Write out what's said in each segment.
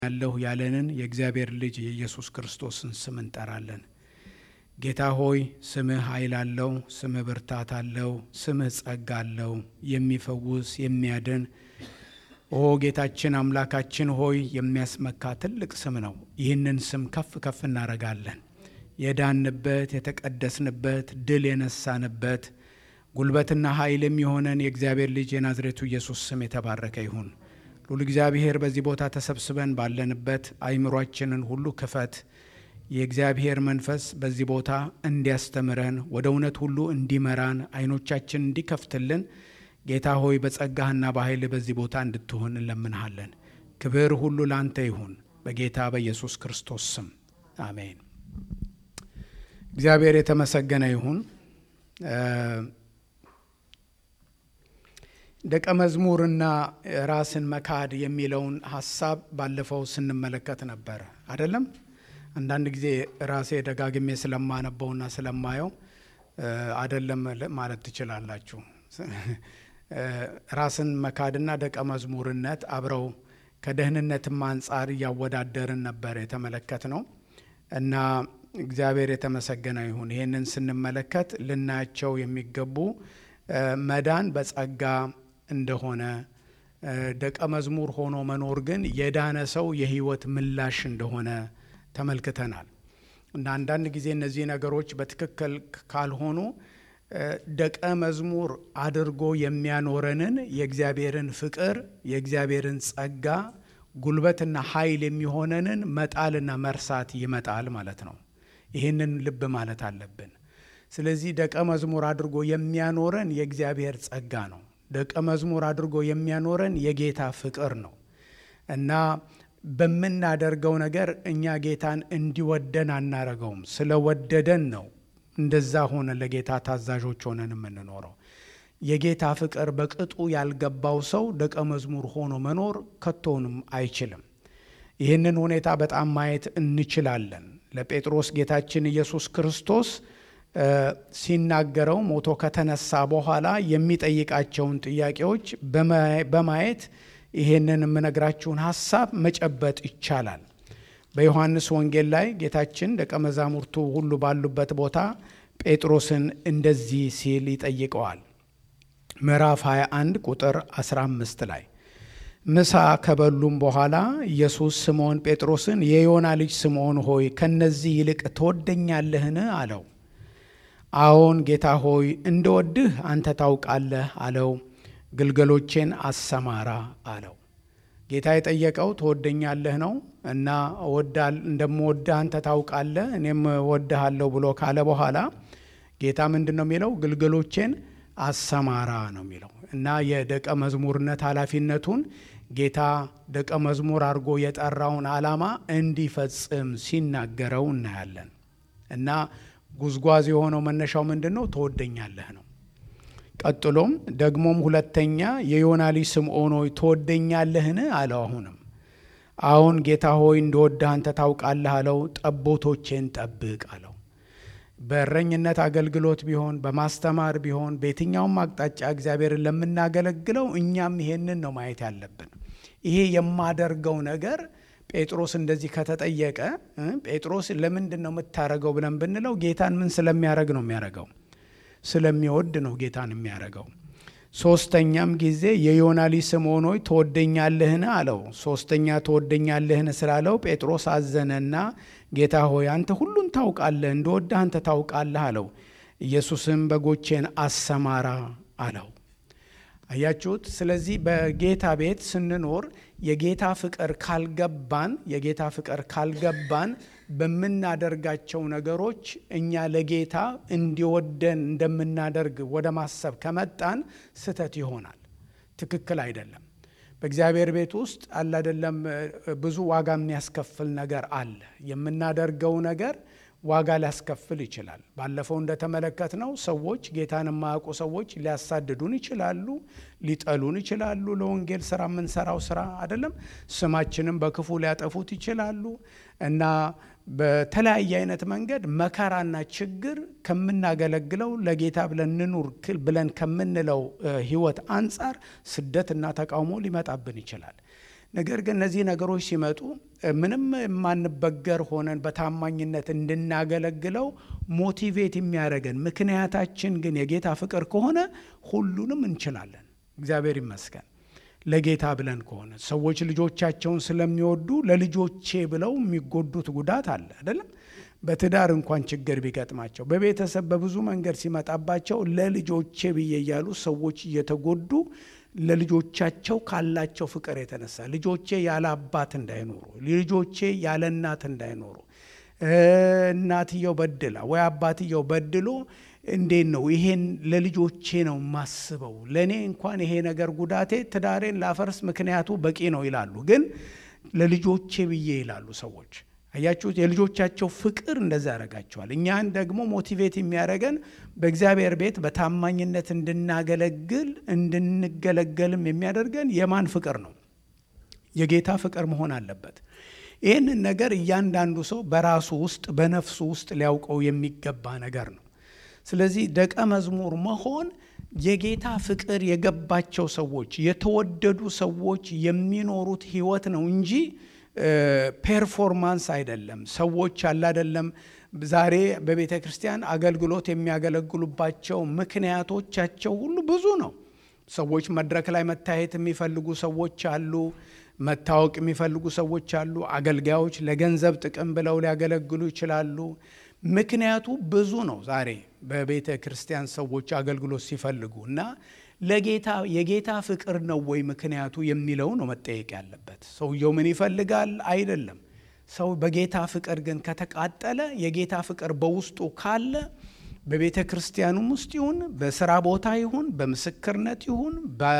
ያለሁ ያለንን የእግዚአብሔር ልጅ የኢየሱስ ክርስቶስን ስም እንጠራለን። ጌታ ሆይ ስምህ ኃይል አለው፣ ስምህ ብርታት አለው፣ ስምህ ጸጋ አለው፣ የሚፈውስ የሚያድን ኦ ጌታችን አምላካችን ሆይ የሚያስመካ ትልቅ ስም ነው። ይህንን ስም ከፍ ከፍ እናደርጋለን። የዳንበት የተቀደስንበት ድል የነሳንበት ጉልበትና ኃይል የሚሆነን የእግዚአብሔር ልጅ የናዝሬቱ ኢየሱስ ስም የተባረከ ይሁን። ሉል እግዚአብሔር በዚህ ቦታ ተሰብስበን ባለንበት አይምሯችንን ሁሉ ክፈት። የእግዚአብሔር መንፈስ በዚህ ቦታ እንዲያስተምረን ወደ እውነት ሁሉ እንዲመራን አይኖቻችን እንዲከፍትልን ጌታ ሆይ በጸጋህና በኃይል በዚህ ቦታ እንድትሆን እንለምንሃለን። ክብር ሁሉ ላንተ ይሁን በጌታ በኢየሱስ ክርስቶስ ስም አሜን። እግዚአብሔር የተመሰገነ ይሁን። ደቀ መዝሙርና ራስን መካድ የሚለውን ሀሳብ ባለፈው ስንመለከት ነበር አይደለም። አንዳንድ ጊዜ ራሴ ደጋግሜ ስለማነበውና ስለማየው አይደለም ማለት ትችላላችሁ። ራስን መካድና ደቀ መዝሙርነት አብረው ከደህንነትም አንጻር እያወዳደርን ነበር የተመለከት ነው እና እግዚአብሔር የተመሰገነ ይሁን። ይህንን ስንመለከት ልናያቸው የሚገቡ መዳን በጸጋ እንደሆነ ደቀ መዝሙር ሆኖ መኖር ግን የዳነ ሰው የሕይወት ምላሽ እንደሆነ ተመልክተናል እና አንዳንድ ጊዜ እነዚህ ነገሮች በትክክል ካልሆኑ ደቀ መዝሙር አድርጎ የሚያኖረንን የእግዚአብሔርን ፍቅር የእግዚአብሔርን ጸጋ ጉልበትና ኃይል የሚሆነንን መጣልና መርሳት ይመጣል ማለት ነው። ይህንን ልብ ማለት አለብን። ስለዚህ ደቀ መዝሙር አድርጎ የሚያኖረን የእግዚአብሔር ጸጋ ነው። ደቀ መዝሙር አድርጎ የሚያኖረን የጌታ ፍቅር ነው እና በምናደርገው ነገር እኛ ጌታን እንዲወደን አናረገውም። ስለወደደን ነው እንደዛ ሆነ ለጌታ ታዛዦች ሆነን የምንኖረው። የጌታ ፍቅር በቅጡ ያልገባው ሰው ደቀ መዝሙር ሆኖ መኖር ከቶንም አይችልም። ይህንን ሁኔታ በጣም ማየት እንችላለን። ለጴጥሮስ ጌታችን ኢየሱስ ክርስቶስ ሲናገረው ሞቶ ከተነሳ በኋላ የሚጠይቃቸውን ጥያቄዎች በማየት ይሄንን የምነግራችሁን ሀሳብ መጨበጥ ይቻላል። በዮሐንስ ወንጌል ላይ ጌታችን ደቀ መዛሙርቱ ሁሉ ባሉበት ቦታ ጴጥሮስን እንደዚህ ሲል ይጠይቀዋል። ምዕራፍ 21 ቁጥር 15 ላይ ምሳ ከበሉም በኋላ ኢየሱስ ስምዖን ጴጥሮስን የዮና ልጅ ስምዖን ሆይ ከነዚህ ይልቅ ትወደኛለህን? አለው። አዎን ጌታ ሆይ እንደወድህ አንተ ታውቃለህ አለው። ግልገሎቼን አሰማራ አለው። ጌታ የጠየቀው ትወደኛለህ ነው እና እንደምወድህ አንተ ታውቃለህ እኔም እወድሃለሁ ብሎ ካለ በኋላ ጌታ ምንድን ነው የሚለው? ግልገሎቼን አሰማራ ነው የሚለው እና የደቀ መዝሙርነት ኃላፊነቱን ጌታ ደቀ መዝሙር አድርጎ የጠራውን ዓላማ እንዲፈጽም ሲናገረው እናያለን እና ጉዝጓዝ የሆነው መነሻው ምንድን ነው? ትወደኛለህ ነው። ቀጥሎም ደግሞም ሁለተኛ የዮና ልጅ ስምዖን ሆይ ትወደኛለህን? አለው። አሁንም አሁን ጌታ ሆይ እንደወድህ አንተ ታውቃለህ አለው። ጠቦቶቼን ጠብቅ አለው። በእረኝነት አገልግሎት ቢሆን በማስተማር ቢሆን በየትኛውም አቅጣጫ እግዚአብሔርን ለምናገለግለው እኛም ይሄንን ነው ማየት ያለብን። ይሄ የማደርገው ነገር ጴጥሮስ እንደዚህ ከተጠየቀ ጴጥሮስ ለምንድን ነው የምታረገው ብለን ብንለው ጌታን ምን ስለሚያደርግ ነው የሚያደርገው? ስለሚወድ ነው ጌታን የሚያደርገው። ሶስተኛም ጊዜ የዮና ልጅ ስምዖን ሆይ ትወደኛለህን አለው። ሶስተኛ ትወደኛለህን ስላለው ጴጥሮስ አዘነና ጌታ ሆይ አንተ ሁሉን ታውቃለህ፣ እንደወድህ አንተ ታውቃለህ አለው። ኢየሱስም በጎቼን አሰማራ አለው። አያችሁት? ስለዚህ በጌታ ቤት ስንኖር የጌታ ፍቅር ካልገባን የጌታ ፍቅር ካልገባን በምናደርጋቸው ነገሮች እኛ ለጌታ እንዲወደን እንደምናደርግ ወደ ማሰብ ከመጣን ስህተት ይሆናል። ትክክል አይደለም። በእግዚአብሔር ቤት ውስጥ አለ አይደለም ብዙ ዋጋ የሚያስከፍል ነገር አለ። የምናደርገው ነገር ዋጋ ሊያስከፍል ይችላል። ባለፈው እንደተመለከትነው ሰዎች ጌታን የማያውቁ ሰዎች ሊያሳድዱን ይችላሉ፣ ሊጠሉን ይችላሉ። ለወንጌል ስራ የምንሰራው ስራ አይደለም። ስማችንም በክፉ ሊያጠፉት ይችላሉ እና በተለያየ አይነት መንገድ መከራና ችግር ከምናገለግለው ለጌታ ብለን እንኑር ብለን ከምንለው ሕይወት አንጻር ስደትና ተቃውሞ ሊመጣብን ይችላል። ነገር ግን እነዚህ ነገሮች ሲመጡ ምንም የማንበገር ሆነን በታማኝነት እንድናገለግለው ሞቲቬት የሚያደርገን ምክንያታችን ግን የጌታ ፍቅር ከሆነ ሁሉንም እንችላለን። እግዚአብሔር ይመስገን። ለጌታ ብለን ከሆነ ሰዎች ልጆቻቸውን ስለሚወዱ ለልጆቼ ብለው የሚጎዱት ጉዳት አለ አይደለም። በትዳር እንኳን ችግር ቢገጥማቸው በቤተሰብ በብዙ መንገድ ሲመጣባቸው ለልጆቼ ብዬ እያሉ ሰዎች እየተጎዱ ለልጆቻቸው ካላቸው ፍቅር የተነሳ ልጆቼ ያለ አባት እንዳይኖሩ፣ ልጆቼ ያለ እናት እንዳይኖሩ፣ እናትየው በድላ ወይ አባትየው በድሎ እንዴት ነው ይሄን ለልጆቼ ነው የማስበው፣ ለእኔ እንኳን ይሄ ነገር ጉዳቴ ትዳሬን ላፈርስ ምክንያቱ በቂ ነው ይላሉ። ግን ለልጆቼ ብዬ ይላሉ ሰዎች። አያችሁት? የልጆቻቸው ፍቅር እንደዛ ያደርጋቸዋል። እኛን ደግሞ ሞቲቬት የሚያደርገን በእግዚአብሔር ቤት በታማኝነት እንድናገለግል እንድንገለገልም የሚያደርገን የማን ፍቅር ነው? የጌታ ፍቅር መሆን አለበት። ይህንን ነገር እያንዳንዱ ሰው በራሱ ውስጥ በነፍሱ ውስጥ ሊያውቀው የሚገባ ነገር ነው። ስለዚህ ደቀ መዝሙር መሆን የጌታ ፍቅር የገባቸው ሰዎች የተወደዱ ሰዎች የሚኖሩት ህይወት ነው እንጂ ፔርፎርማንስ አይደለም። ሰዎች አለ አይደለም ዛሬ በቤተ ክርስቲያን አገልግሎት የሚያገለግሉባቸው ምክንያቶቻቸው ሁሉ ብዙ ነው። ሰዎች መድረክ ላይ መታየት የሚፈልጉ ሰዎች አሉ። መታወቅ የሚፈልጉ ሰዎች አሉ። አገልጋዮች ለገንዘብ ጥቅም ብለው ሊያገለግሉ ይችላሉ። ምክንያቱ ብዙ ነው። ዛሬ በቤተ ክርስቲያን ሰዎች አገልግሎት ሲፈልጉ እና ለጌታ የጌታ ፍቅር ነው ወይ ምክንያቱ የሚለው ነው መጠየቅ ያለበት። ሰውየው ምን ይፈልጋል አይደለም። ሰው በጌታ ፍቅር ግን ከተቃጠለ የጌታ ፍቅር በውስጡ ካለ በቤተ ክርስቲያኑም ውስጥ ይሁን በስራ ቦታ ይሁን በምስክርነት ይሁን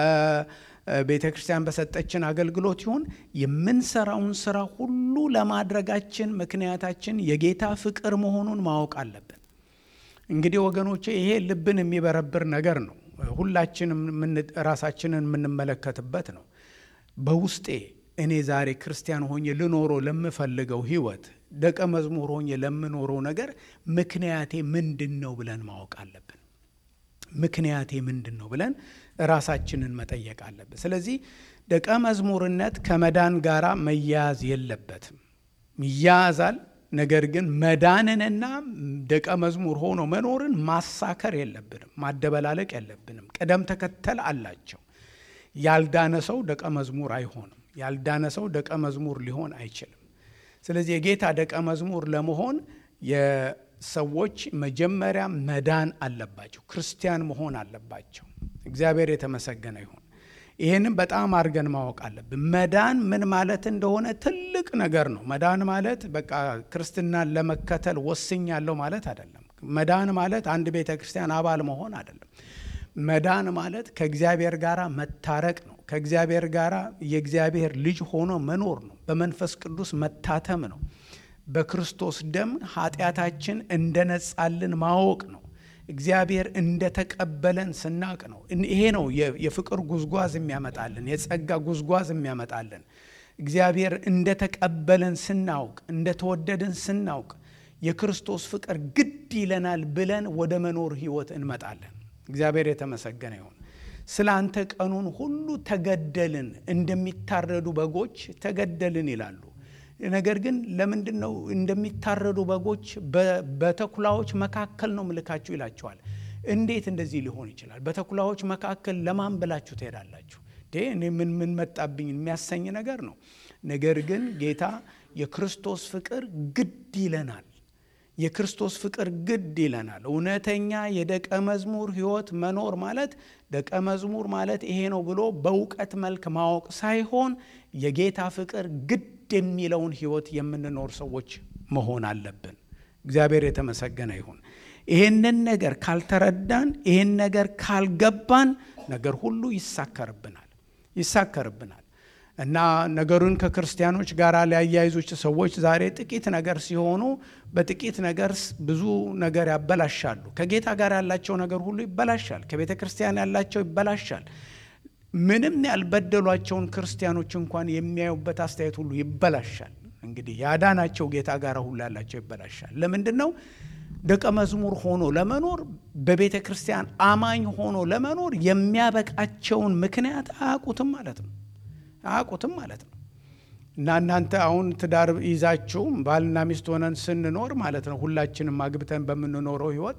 በቤተ ክርስቲያን በሰጠችን አገልግሎት ይሁን የምንሰራውን ስራ ሁሉ ለማድረጋችን ምክንያታችን የጌታ ፍቅር መሆኑን ማወቅ አለብን። እንግዲህ ወገኖቼ ይሄ ልብን የሚበረብር ነገር ነው። ሁላችንም ራሳችንን የምንመለከትበት ነው። በውስጤ እኔ ዛሬ ክርስቲያን ሆኜ ልኖረው ለምፈልገው ህይወት ደቀ መዝሙር ሆኜ ለምኖረው ነገር ምክንያቴ ምንድን ነው ብለን ማወቅ አለብን። ምክንያቴ ምንድን ነው ብለን ራሳችንን መጠየቅ አለብን። ስለዚህ ደቀ መዝሙርነት ከመዳን ጋር መያያዝ የለበትም። ይያያዛል። ነገር ግን መዳንንና ደቀ መዝሙር ሆኖ መኖርን ማሳከር የለብንም፣ ማደበላለቅ የለብንም። ቅደም ተከተል አላቸው። ያልዳነ ሰው ደቀ መዝሙር አይሆንም። ያልዳነ ሰው ደቀ መዝሙር ሊሆን አይችልም። ስለዚህ የጌታ ደቀ መዝሙር ለመሆን የሰዎች መጀመሪያ መዳን አለባቸው፣ ክርስቲያን መሆን አለባቸው። እግዚአብሔር የተመሰገነ ይሁን። ይህንም በጣም አድርገን ማወቅ አለብን። መዳን ምን ማለት እንደሆነ ትልቅ ነገር ነው። መዳን ማለት በቃ ክርስትናን ለመከተል ወስኛለሁ ማለት አይደለም። መዳን ማለት አንድ ቤተ ክርስቲያን አባል መሆን አይደለም። መዳን ማለት ከእግዚአብሔር ጋር መታረቅ ነው። ከእግዚአብሔር ጋር የእግዚአብሔር ልጅ ሆኖ መኖር ነው። በመንፈስ ቅዱስ መታተም ነው። በክርስቶስ ደም ኃጢአታችን እንደነጻልን ማወቅ ነው። እግዚአብሔር እንደተቀበለን ስናቅ ነው። ይሄ ነው የፍቅር ጉዝጓዝ የሚያመጣልን፣ የጸጋ ጉዝጓዝ የሚያመጣልን። እግዚአብሔር እንደተቀበለን ስናውቅ፣ እንደተወደድን ስናውቅ የክርስቶስ ፍቅር ግድ ይለናል ብለን ወደ መኖር ህይወት እንመጣለን። እግዚአብሔር የተመሰገነ ይሁን። ስለ አንተ ቀኑን ሁሉ ተገደልን፣ እንደሚታረዱ በጎች ተገደልን ይላሉ። ነገር ግን ለምንድን ነው እንደሚታረዱ በጎች በተኩላዎች መካከል ነው ምልካችሁ ይላቸዋል። እንዴት እንደዚህ ሊሆን ይችላል? በተኩላዎች መካከል ለማን ብላችሁ ትሄዳላችሁ? እኔ ምን ምን መጣብኝ የሚያሰኝ ነገር ነው። ነገር ግን ጌታ የክርስቶስ ፍቅር ግድ ይለናል። የክርስቶስ ፍቅር ግድ ይለናል። እውነተኛ የደቀ መዝሙር ህይወት መኖር ማለት ደቀ መዝሙር ማለት ይሄ ነው ብሎ በእውቀት መልክ ማወቅ ሳይሆን የጌታ ፍቅር ግድ የሚለውን ህይወት የምንኖር ሰዎች መሆን አለብን። እግዚአብሔር የተመሰገነ ይሁን። ይሄንን ነገር ካልተረዳን፣ ይሄን ነገር ካልገባን ነገር ሁሉ ይሳከርብናል ይሳከርብናል እና ነገሩን ከክርስቲያኖች ጋር ሊያያይዙች ሰዎች ዛሬ ጥቂት ነገር ሲሆኑ በጥቂት ነገር ብዙ ነገር ያበላሻሉ። ከጌታ ጋር ያላቸው ነገር ሁሉ ይበላሻል። ከቤተ ክርስቲያን ያላቸው ይበላሻል። ምንም ያልበደሏቸውን ክርስቲያኖች እንኳን የሚያዩበት አስተያየት ሁሉ ይበላሻል። እንግዲህ ያዳናቸው ጌታ ጋር ሁሉ ያላቸው ይበላሻል። ለምንድን ነው? ደቀ መዝሙር ሆኖ ለመኖር በቤተ ክርስቲያን አማኝ ሆኖ ለመኖር የሚያበቃቸውን ምክንያት አያውቁትም ማለት ነው። አያውቁትም ማለት ነው። እና እናንተ አሁን ትዳር ይዛችሁ ባልና ሚስት ሆነን ስንኖር ማለት ነው ሁላችንም አግብተን በምንኖረው ህይወት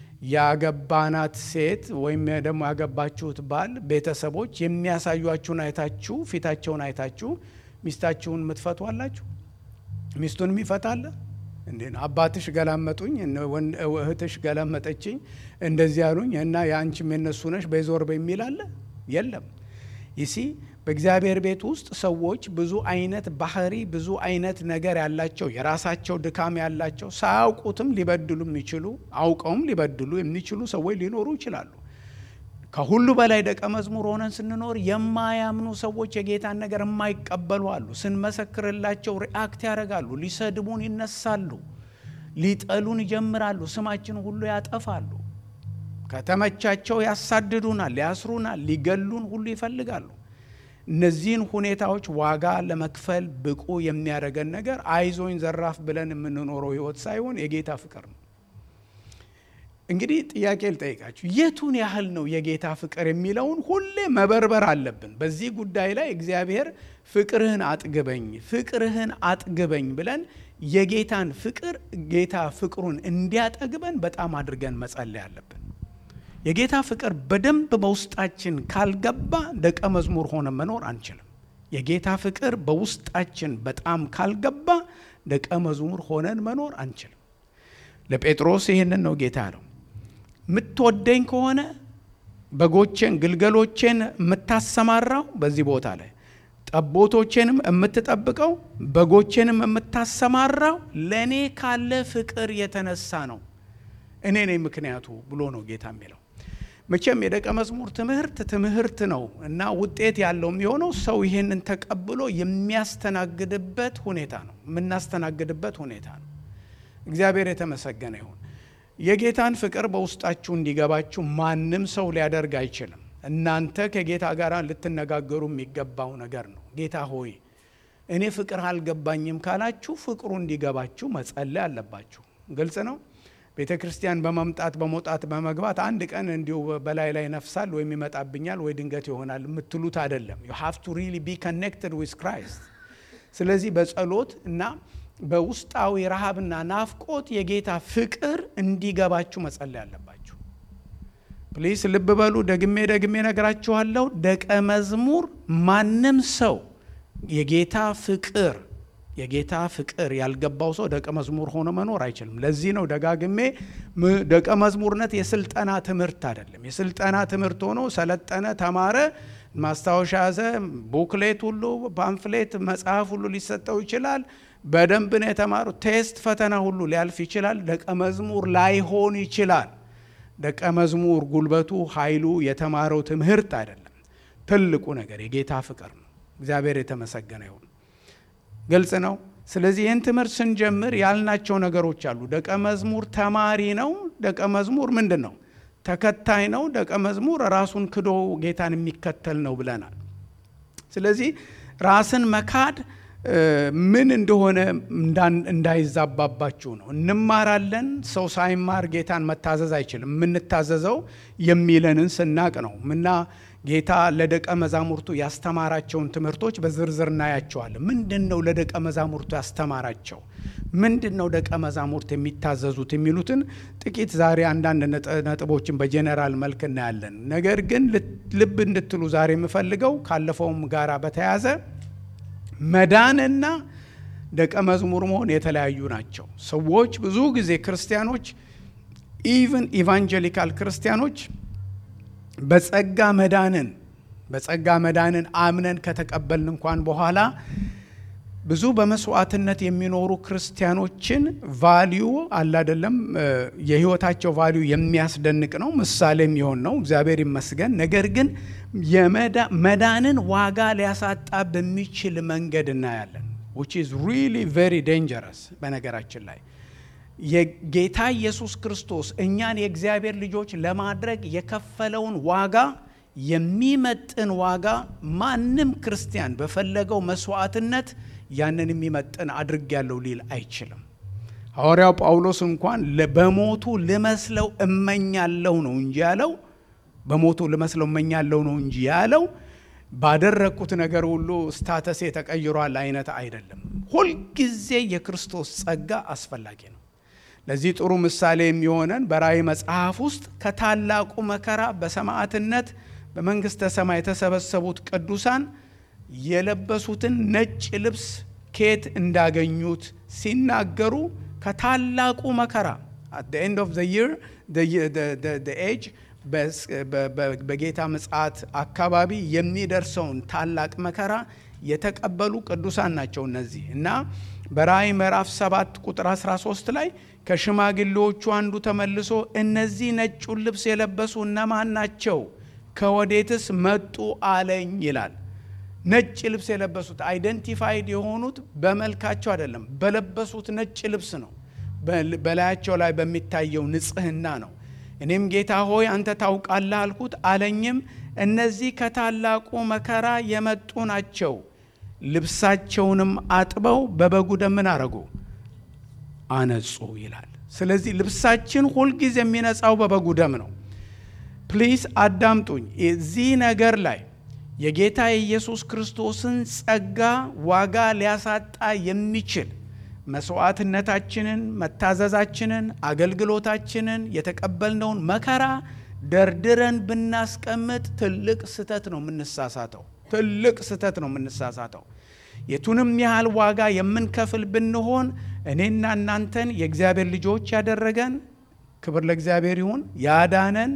ያገባናት ሴት ወይም ደግሞ ያገባችሁት ባል ቤተሰቦች የሚያሳዩችሁን አይታችሁ ፊታቸውን አይታችሁ ሚስታችሁን የምትፈቱ አላችሁ? ሚስቱን የሚፈታለ እንዴ? አባትሽ ገላመጡኝ፣ እህትሽ ገላመጠችኝ፣ እንደዚህ ያሉኝ እና የአንቺም የነሱ ነሽ በዞር በሚል አለ የለም። ይሲ በእግዚአብሔር ቤት ውስጥ ሰዎች ብዙ አይነት ባህሪ ብዙ አይነት ነገር ያላቸው የራሳቸው ድካም ያላቸው ሳያውቁትም ሊበድሉ የሚችሉ አውቀውም ሊበድሉ የሚችሉ ሰዎች ሊኖሩ ይችላሉ። ከሁሉ በላይ ደቀ መዝሙር ሆነን ስንኖር የማያምኑ ሰዎች የጌታን ነገር የማይቀበሉ አሉ። ስንመሰክርላቸው ሪአክት ያደርጋሉ፣ ሊሰድቡን ይነሳሉ፣ ሊጠሉን ይጀምራሉ፣ ስማችን ሁሉ ያጠፋሉ። ከተመቻቸው ያሳድዱናል፣ ያስሩናል፣ ሊገሉን ሁሉ ይፈልጋሉ። እነዚህን ሁኔታዎች ዋጋ ለመክፈል ብቁ የሚያደርገን ነገር አይዞኝ ዘራፍ ብለን የምንኖረው ህይወት ሳይሆን የጌታ ፍቅር ነው። እንግዲህ ጥያቄ ልጠይቃችሁ፣ የቱን ያህል ነው የጌታ ፍቅር የሚለውን ሁሌ መበርበር አለብን። በዚህ ጉዳይ ላይ እግዚአብሔር ፍቅርህን አጥግበኝ፣ ፍቅርህን አጥግበኝ ብለን የጌታን ፍቅር ጌታ ፍቅሩን እንዲያጠግበን በጣም አድርገን መጸለይ አለብን። የጌታ ፍቅር በደንብ በውስጣችን ካልገባ ደቀ መዝሙር ሆነ መኖር አንችልም። የጌታ ፍቅር በውስጣችን በጣም ካልገባ ደቀ መዝሙር ሆነን መኖር አንችልም። ለጴጥሮስ ይህንን ነው ጌታ ያለው፣ የምትወደኝ ከሆነ በጎቼን ግልገሎቼን የምታሰማራው በዚህ ቦታ ላይ ጠቦቶቼንም የምትጠብቀው በጎቼንም የምታሰማራው ለእኔ ካለ ፍቅር የተነሳ ነው። እኔ ነኝ ምክንያቱ ብሎ ነው ጌታ የሚለው። መቼም የደቀ መዝሙር ትምህርት ትምህርት ነው እና ውጤት ያለው የሚሆነው ሰው ይሄንን ተቀብሎ የሚያስተናግድበት ሁኔታ ነው የምናስተናግድበት ሁኔታ ነው። እግዚአብሔር የተመሰገነ ይሁን። የጌታን ፍቅር በውስጣችሁ እንዲገባችሁ ማንም ሰው ሊያደርግ አይችልም። እናንተ ከጌታ ጋር ልትነጋገሩ የሚገባው ነገር ነው። ጌታ ሆይ እኔ ፍቅር አልገባኝም ካላችሁ ፍቅሩ እንዲገባችሁ መጸለይ አለባችሁ። ግልጽ ነው። ቤተ ክርስቲያን በመምጣት በመውጣት በመግባት አንድ ቀን እንዲሁ በላይ ላይ ነፍሳል ወይም ይመጣብኛል ወይ ድንገት ይሆናል የምትሉት አይደለም። ዩ ሃቭ ቱ ሪሊ ቢ ኮኔክትድ ዊዝ ክራይስት። ስለዚህ በጸሎት እና በውስጣዊ ረሃብና ናፍቆት የጌታ ፍቅር እንዲገባችሁ መጸለይ አለባችሁ። ፕሊስ ልብ በሉ። ደግሜ ደግሜ ነግራችኋለሁ። ደቀ መዝሙር ማንም ሰው የጌታ ፍቅር የጌታ ፍቅር ያልገባው ሰው ደቀ መዝሙር ሆኖ መኖር አይችልም። ለዚህ ነው ደጋግሜ ደቀ መዝሙርነት የስልጠና ትምህርት አይደለም። የስልጠና ትምህርት ሆኖ ሰለጠነ፣ ተማረ፣ ማስታወሻ ያዘ፣ ቡክሌት ሁሉ ፓምፍሌት፣ መጽሐፍ ሁሉ ሊሰጠው ይችላል። በደንብ ነው የተማሩ። ቴስት ፈተና ሁሉ ሊያልፍ ይችላል። ደቀ መዝሙር ላይሆን ይችላል። ደቀ መዝሙር ጉልበቱ፣ ኃይሉ የተማረው ትምህርት አይደለም። ትልቁ ነገር የጌታ ፍቅር ነው። እግዚአብሔር የተመሰገነ ይሁን። ግልጽ ነው። ስለዚህ ይህን ትምህርት ስንጀምር ያልናቸው ነገሮች አሉ። ደቀ መዝሙር ተማሪ ነው። ደቀ መዝሙር ምንድን ነው? ተከታይ ነው። ደቀ መዝሙር ራሱን ክዶ ጌታን የሚከተል ነው ብለናል። ስለዚህ ራስን መካድ ምን እንደሆነ እንዳይዛባባችሁ ነው። እንማራለን። ሰው ሳይማር ጌታን መታዘዝ አይችልም። የምንታዘዘው የሚለንን ስናቅ ነው እና ጌታ ለደቀ መዛሙርቱ ያስተማራቸውን ትምህርቶች በዝርዝር እናያቸዋለን። ምንድን ነው ለደቀ መዛሙርቱ ያስተማራቸው? ምንድን ነው ደቀ መዛሙርት የሚታዘዙት የሚሉትን ጥቂት ዛሬ አንዳንድ ነጥቦችን በጄኔራል መልክ እናያለን። ነገር ግን ልብ እንድትሉ ዛሬ የምፈልገው ካለፈውም ጋራ በተያያዘ መዳንና ደቀ መዝሙር መሆን የተለያዩ ናቸው። ሰዎች ብዙ ጊዜ ክርስቲያኖች ኢቭን ኢቫንጀሊካል ክርስቲያኖች በጸጋ መዳንን በጸጋ መዳንን አምነን ከተቀበልን እንኳን በኋላ ብዙ በመስዋዕትነት የሚኖሩ ክርስቲያኖችን ቫሊዩ አላደለም የህይወታቸው ቫሊዩ የሚያስደንቅ ነው፣ ምሳሌ የሚሆን ነው። እግዚአብሔር ይመስገን። ነገር ግን መዳንን ዋጋ ሊያሳጣ በሚችል መንገድ እናያለን። ዊች ኢዝ ሪሊ ቬሪ ዴንጀረስ። በነገራችን ላይ የጌታ ኢየሱስ ክርስቶስ እኛን የእግዚአብሔር ልጆች ለማድረግ የከፈለውን ዋጋ የሚመጥን ዋጋ ማንም ክርስቲያን በፈለገው መስዋዕትነት ያንን የሚመጥን አድርጌያለሁ ሊል አይችልም። ሐዋርያው ጳውሎስ እንኳን በሞቱ ልመስለው እመኛለሁ ነው እንጂ ያለው በሞቱ ልመስለው እመኛለሁ ነው እንጂ ያለው ባደረግኩት ነገር ሁሉ ስታተሴ ተቀይሯል አይነት አይደለም። ሁልጊዜ የክርስቶስ ጸጋ አስፈላጊ ነው። ለዚህ ጥሩ ምሳሌ የሚሆነን በራእይ መጽሐፍ ውስጥ ከታላቁ መከራ በሰማዕትነት በመንግሥተ ሰማይ የተሰበሰቡት ቅዱሳን የለበሱትን ነጭ ልብስ ከየት እንዳገኙት ሲናገሩ ከታላቁ መከራ አት ዘ ኤንድ ኦፍ ዘ ይር ኤጅ በጌታ ምጽአት አካባቢ የሚደርሰውን ታላቅ መከራ የተቀበሉ ቅዱሳን ናቸው እነዚህ እና በራእይ ምዕራፍ 7 ቁጥር 13 ላይ ከሽማግሌዎቹ አንዱ ተመልሶ እነዚህ ነጩን ልብስ የለበሱ እነማን ናቸው? ከወዴትስ መጡ አለኝ ይላል። ነጭ ልብስ የለበሱት አይደንቲፋይድ የሆኑት በመልካቸው አይደለም፣ በለበሱት ነጭ ልብስ ነው። በላያቸው ላይ በሚታየው ንጽሕና ነው። እኔም ጌታ ሆይ አንተ ታውቃለህ አልኩት። አለኝም እነዚህ ከታላቁ መከራ የመጡ ናቸው። ልብሳቸውንም አጥበው በበጉ ደም ምን አረጉ? አነጹ ይላል። ስለዚህ ልብሳችን ሁልጊዜ የሚነጻው በበጉ ደም ነው። ፕሊስ አዳምጡኝ። እዚህ ነገር ላይ የጌታ የኢየሱስ ክርስቶስን ጸጋ ዋጋ ሊያሳጣ የሚችል መስዋዕትነታችንን፣ መታዘዛችንን፣ አገልግሎታችንን፣ የተቀበልነውን መከራ ደርድረን ብናስቀምጥ ትልቅ ስህተት ነው የምንሳሳተው። ትልቅ ስህተት ነው የምንሳሳተው። የቱንም ያህል ዋጋ የምንከፍል ብንሆን እኔና እናንተን የእግዚአብሔር ልጆች ያደረገን ክብር ለእግዚአብሔር ይሁን ያዳነን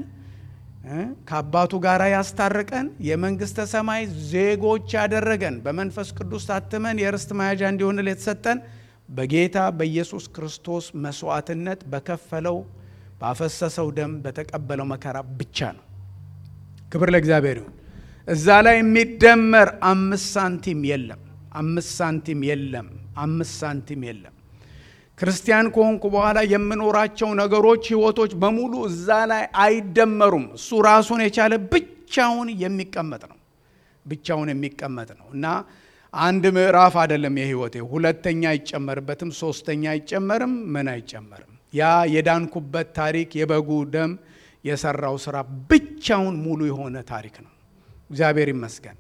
ከአባቱ ጋር ያስታርቀን የመንግሥተ ሰማይ ዜጎች ያደረገን በመንፈስ ቅዱስ ታትመን የርስት መያዣ እንዲሆንል የተሰጠን በጌታ በኢየሱስ ክርስቶስ መስዋዕትነት በከፈለው ባፈሰሰው ደም በተቀበለው መከራ ብቻ ነው። ክብር ለእግዚአብሔር ይሁን። እዛ ላይ የሚደመር አምስት ሳንቲም የለም። አምስት ሳንቲም የለም። አምስት ሳንቲም የለም። ክርስቲያን ከሆንኩ በኋላ የምኖራቸው ነገሮች፣ ህይወቶች በሙሉ እዛ ላይ አይደመሩም። እሱ ራሱን የቻለ ብቻውን የሚቀመጥ ነው። ብቻውን የሚቀመጥ ነው እና አንድ ምዕራፍ አይደለም የህይወቴ። ሁለተኛ አይጨመርበትም፣ ሶስተኛ አይጨመርም፣ ምን አይጨመርም። ያ የዳንኩበት ታሪክ የበጉ ደም የሰራው ስራ ብቻውን ሙሉ የሆነ ታሪክ ነው። እግዚአብሔር ይመስገን።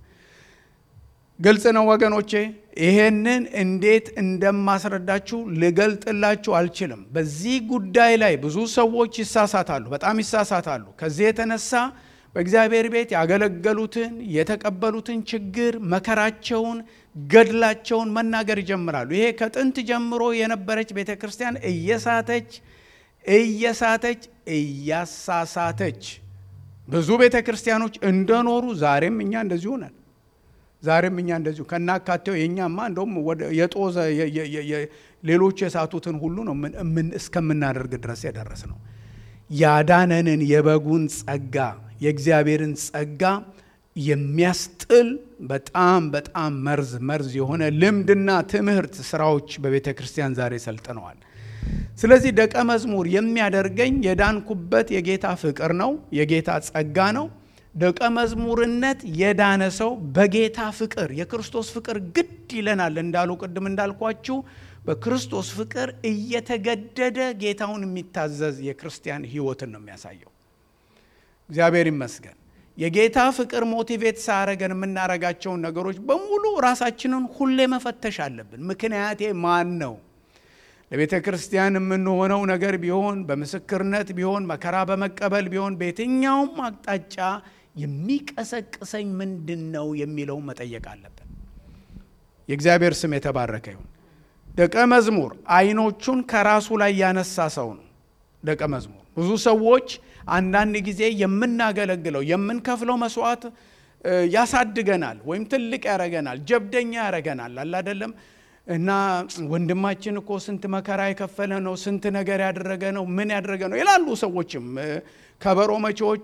ግልጽ ነው ወገኖቼ። ይሄንን እንዴት እንደማስረዳችሁ ልገልጥላችሁ አልችልም። በዚህ ጉዳይ ላይ ብዙ ሰዎች ይሳሳታሉ፣ በጣም ይሳሳታሉ። ከዚህ የተነሳ በእግዚአብሔር ቤት ያገለገሉትን የተቀበሉትን ችግር፣ መከራቸውን፣ ገድላቸውን መናገር ይጀምራሉ። ይሄ ከጥንት ጀምሮ የነበረች ቤተ ክርስቲያን እየሳተች እየሳተች እያሳሳተች ብዙ ቤተ ክርስቲያኖች እንደኖሩ ዛሬም እኛ እንደዚሁ ነን። ዛሬም እኛ እንደዚሁ ከናካቴው የእኛማ እንደውም የጦዘ ሌሎች የሳቱትን ሁሉ ነው እስከምናደርግ ድረስ የደረስ ነው። ያዳነንን የበጉን ጸጋ የእግዚአብሔርን ጸጋ የሚያስጥል በጣም በጣም መርዝ መርዝ የሆነ ልምድና ትምህርት ስራዎች በቤተ ክርስቲያን ዛሬ ሰልጥነዋል። ስለዚህ ደቀ መዝሙር የሚያደርገኝ የዳንኩበት የጌታ ፍቅር ነው፣ የጌታ ጸጋ ነው። ደቀ መዝሙርነት የዳነ ሰው በጌታ ፍቅር የክርስቶስ ፍቅር ግድ ይለናል እንዳሉ ቅድም እንዳልኳችሁ በክርስቶስ ፍቅር እየተገደደ ጌታውን የሚታዘዝ የክርስቲያን ሕይወትን ነው የሚያሳየው። እግዚአብሔር ይመስገን። የጌታ ፍቅር ሞቲቬት ሳያረገን የምናረጋቸውን ነገሮች በሙሉ ራሳችንን ሁሌ መፈተሽ አለብን። ምክንያቴ ማን ነው? ለቤተ ክርስቲያን የምንሆነው ነገር ቢሆን በምስክርነት ቢሆን መከራ በመቀበል ቢሆን በየትኛውም አቅጣጫ የሚቀሰቅሰኝ ምንድን ነው የሚለው መጠየቅ አለብን። የእግዚአብሔር ስም የተባረከ ይሁን። ደቀ መዝሙር አይኖቹን ከራሱ ላይ ያነሳ ሰው ነው። ደቀ መዝሙር ብዙ ሰዎች አንዳንድ ጊዜ የምናገለግለው የምንከፍለው መስዋዕት ያሳድገናል ወይም ትልቅ ያረገናል፣ ጀብደኛ ያረገናል አለ አይደለም እና ወንድማችን እኮ ስንት መከራ የከፈለ ነው፣ ስንት ነገር ያደረገ ነው፣ ምን ያደረገ ነው ይላሉ ሰዎችም። ከበሮ መቼዎች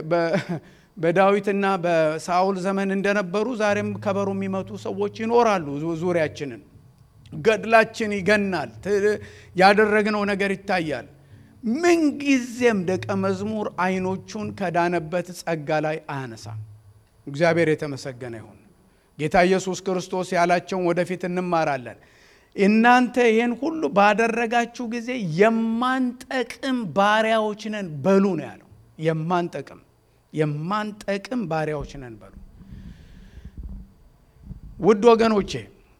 በዳዊትና በሳውል ዘመን እንደነበሩ ዛሬም ከበሮ የሚመቱ ሰዎች ይኖራሉ ዙሪያችንን። ገድላችን ይገናል፣ ያደረግነው ነገር ይታያል። ምንጊዜም ደቀ መዝሙር አይኖቹን ከዳነበት ጸጋ ላይ አያነሳም። እግዚአብሔር የተመሰገነ ይሁን። ጌታ ኢየሱስ ክርስቶስ ያላቸውን ወደፊት እንማራለን። እናንተ ይህን ሁሉ ባደረጋችሁ ጊዜ የማንጠቅም ባሪያዎች ነን በሉ ነው ያለው። የማንጠቅም የማንጠቅም ባሪያዎች ነን በሉ። ውድ ወገኖቼ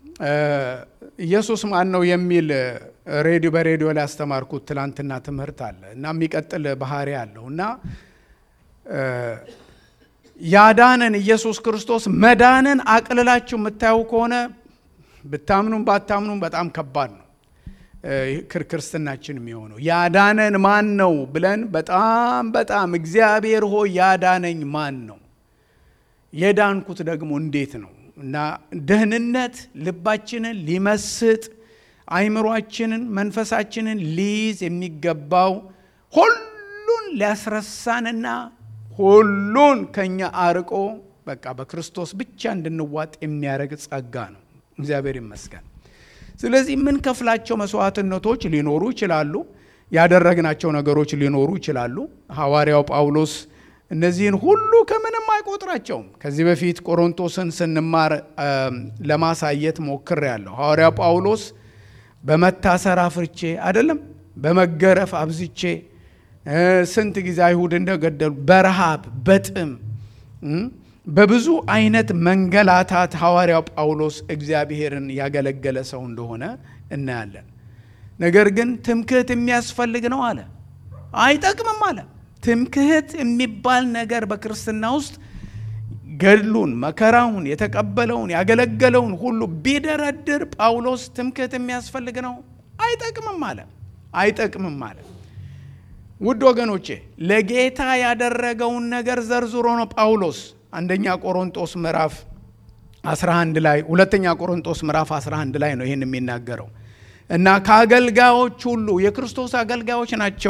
ኢየሱስ ማን ነው የሚል ሬዲዮ በሬዲዮ ላይ ያስተማርኩት ትላንትና ትምህርት አለ እና የሚቀጥል ባህሪ አለው እና ያዳነን ኢየሱስ ክርስቶስ መዳንን አቅልላችሁ የምታዩ ከሆነ ብታምኑም ባታምኑም በጣም ከባድ ነው ክርስትናችን የሚሆነው። ያዳነን ማን ነው ብለን በጣም በጣም እግዚአብሔር ሆይ ያዳነኝ ማን ነው? የዳንኩት ደግሞ እንዴት ነው? እና ደህንነት ልባችንን ሊመስጥ አይምሯችንን፣ መንፈሳችንን ሊይዝ የሚገባው ሁሉን ሊያስረሳንና ሁሉን ከኛ አርቆ በቃ በክርስቶስ ብቻ እንድንዋጥ የሚያደርግ ጸጋ ነው። እግዚአብሔር ይመስገን። ስለዚህ የምንከፍላቸው መስዋዕትነቶች ሊኖሩ ይችላሉ። ያደረግናቸው ነገሮች ሊኖሩ ይችላሉ። ሐዋርያው ጳውሎስ እነዚህን ሁሉ ከምንም አይቆጥራቸውም። ከዚህ በፊት ቆሮንቶስን ስንማር ለማሳየት ሞክሬያለሁ። ሐዋርያው ጳውሎስ በመታሰር አፍርቼ አይደለም፣ በመገረፍ አብዝቼ ስንት ጊዜ አይሁድ እንደገደሉ በረሃብ በጥም በብዙ አይነት መንገላታት ሐዋርያው ጳውሎስ እግዚአብሔርን ያገለገለ ሰው እንደሆነ እናያለን። ነገር ግን ትምክህት የሚያስፈልግ ነው አለ፣ አይጠቅምም አለ። ትምክህት የሚባል ነገር በክርስትና ውስጥ ገድሉን፣ መከራውን፣ የተቀበለውን ያገለገለውን ሁሉ ቢደረድር ጳውሎስ ትምክህት የሚያስፈልግ ነው አይጠቅምም አለ፣ አይጠቅምም አለ። ውድ ወገኖቼ ለጌታ ያደረገውን ነገር ዘርዝሮ ነው ጳውሎስ አንደኛ ቆሮንጦስ ምዕራፍ 11 ላይ ሁለተኛ ቆሮንጦስ ምዕራፍ 11 ላይ ነው ይህን የሚናገረው እና ከአገልጋዮች ሁሉ የክርስቶስ አገልጋዮች ናቸው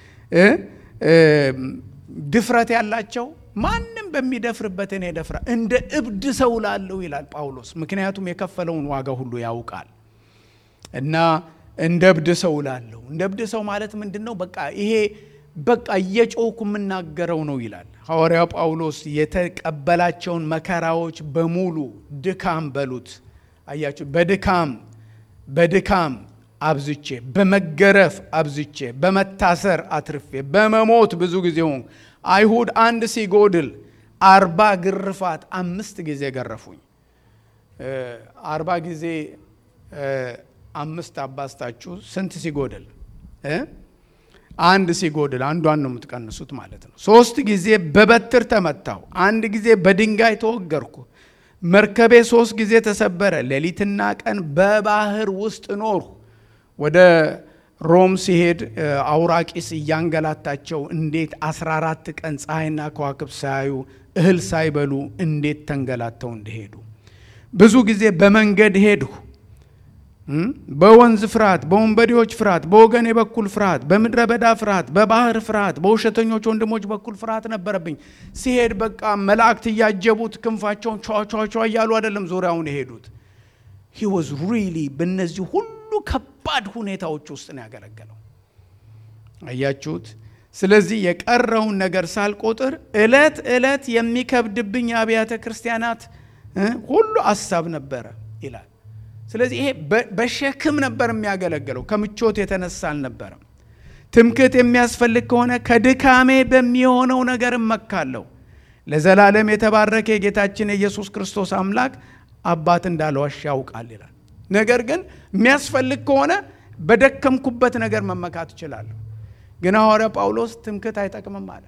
ድፍረት ያላቸው ማንም በሚደፍርበት እኔ ደፍራ እንደ እብድ ሰው ላለው ይላል ጳውሎስ። ምክንያቱም የከፈለውን ዋጋ ሁሉ ያውቃል እና እንደ እብድ ሰው ላለው እንደ እብድ ሰው ማለት ምንድን ነው? በቃ ይሄ በቃ እየጮኩ የምናገረው ነው ይላል ሐዋርያው ጳውሎስ። የተቀበላቸውን መከራዎች በሙሉ ድካም በሉት። አያችሁ፣ በድካም በድካም አብዝቼ፣ በመገረፍ አብዝቼ፣ በመታሰር አትርፌ፣ በመሞት ብዙ ጊዜ ሆንኩ። አይሁድ አንድ ሲጎድል አርባ ግርፋት አምስት ጊዜ ገረፉኝ። አርባ ጊዜ አምስት አባስታችሁ ስንት ሲጎድል አንድ ሲጎድል አንዷን ነው የምትቀንሱት ማለት ነው። ሶስት ጊዜ በበትር ተመታሁ። አንድ ጊዜ በድንጋይ ተወገርኩ። መርከቤ ሶስት ጊዜ ተሰበረ። ሌሊትና ቀን በባህር ውስጥ ኖርሁ። ወደ ሮም ሲሄድ አውራቂስ እያንገላታቸው እንዴት 14 ቀን ፀሐይና ከዋክብት ሳያዩ እህል ሳይበሉ እንዴት ተንገላተው እንደሄዱ ብዙ ጊዜ በመንገድ ሄድሁ በወንዝ ፍርሃት፣ በወንበዴዎች ፍርሃት፣ በወገኔ በኩል ፍርሃት፣ በምድረ በዳ ፍርሃት፣ በባህር ፍርሃት፣ በውሸተኞች ወንድሞች በኩል ፍርሃት ነበረብኝ። ሲሄድ በቃ መላእክት እያጀቡት ክንፋቸውን ቸዋቸዋቸዋ እያሉ አይደለም ዙሪያውን የሄዱት። ሂ ወዝ ሪሊ በእነዚህ ሁሉ ከባድ ሁኔታዎች ውስጥ ነው ያገለገለው። አያችሁት? ስለዚህ የቀረውን ነገር ሳልቆጥር እለት እለት የሚከብድብኝ የአብያተ ክርስቲያናት ሁሉ አሳብ ነበረ ይላል። ስለዚህ ይሄ በሸክም ነበር የሚያገለግለው፣ ከምቾት የተነሳ አልነበረም። ትምክህት የሚያስፈልግ ከሆነ ከድካሜ በሚሆነው ነገር እመካለሁ። ለዘላለም የተባረከ የጌታችን የኢየሱስ ክርስቶስ አምላክ አባት እንዳልዋሽ ያውቃል ይላል። ነገር ግን የሚያስፈልግ ከሆነ በደከምኩበት ነገር መመካት እችላለሁ። ግን ሐዋርያ ጳውሎስ ትምክህት አይጠቅምም አለ።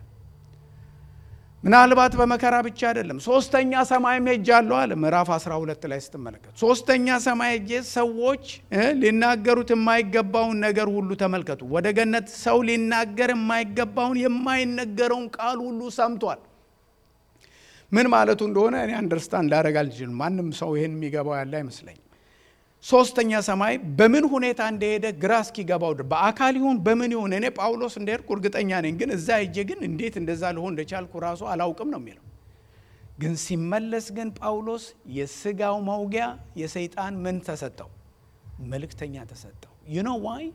ምናልባት በመከራ ብቻ አይደለም። ሶስተኛ ሰማይም ሄጃለሁ አለ ምዕራፍ 12 ላይ ስትመለከት፣ ሶስተኛ ሰማይ ሄጄ ሰዎች ሊናገሩት የማይገባውን ነገር ሁሉ ተመልከቱ። ወደ ገነት ሰው ሊናገር የማይገባውን የማይነገረውን ቃል ሁሉ ሰምቷል። ምን ማለቱ እንደሆነ እኔ አንደርስታንድ ላደርግ አልችልም። ማንም ሰው ይህን የሚገባው ያለ አይመስለኝም። ሶስተኛ ሰማይ በምን ሁኔታ እንደሄደ ግራ እስኪገባው በአካል ይሁን በምን ይሁን እኔ ጳውሎስ እንደሄድኩ እርግጠኛ ነኝ። ግን እዛ ሄጄ ግን እንዴት እንደዛ ልሆን እንደቻልኩ ራሱ አላውቅም ነው የሚለው። ግን ሲመለስ ግን ጳውሎስ የስጋው መውጊያ የሰይጣን ምን ተሰጠው? መልእክተኛ ተሰጠው። ዩኖ ዋይ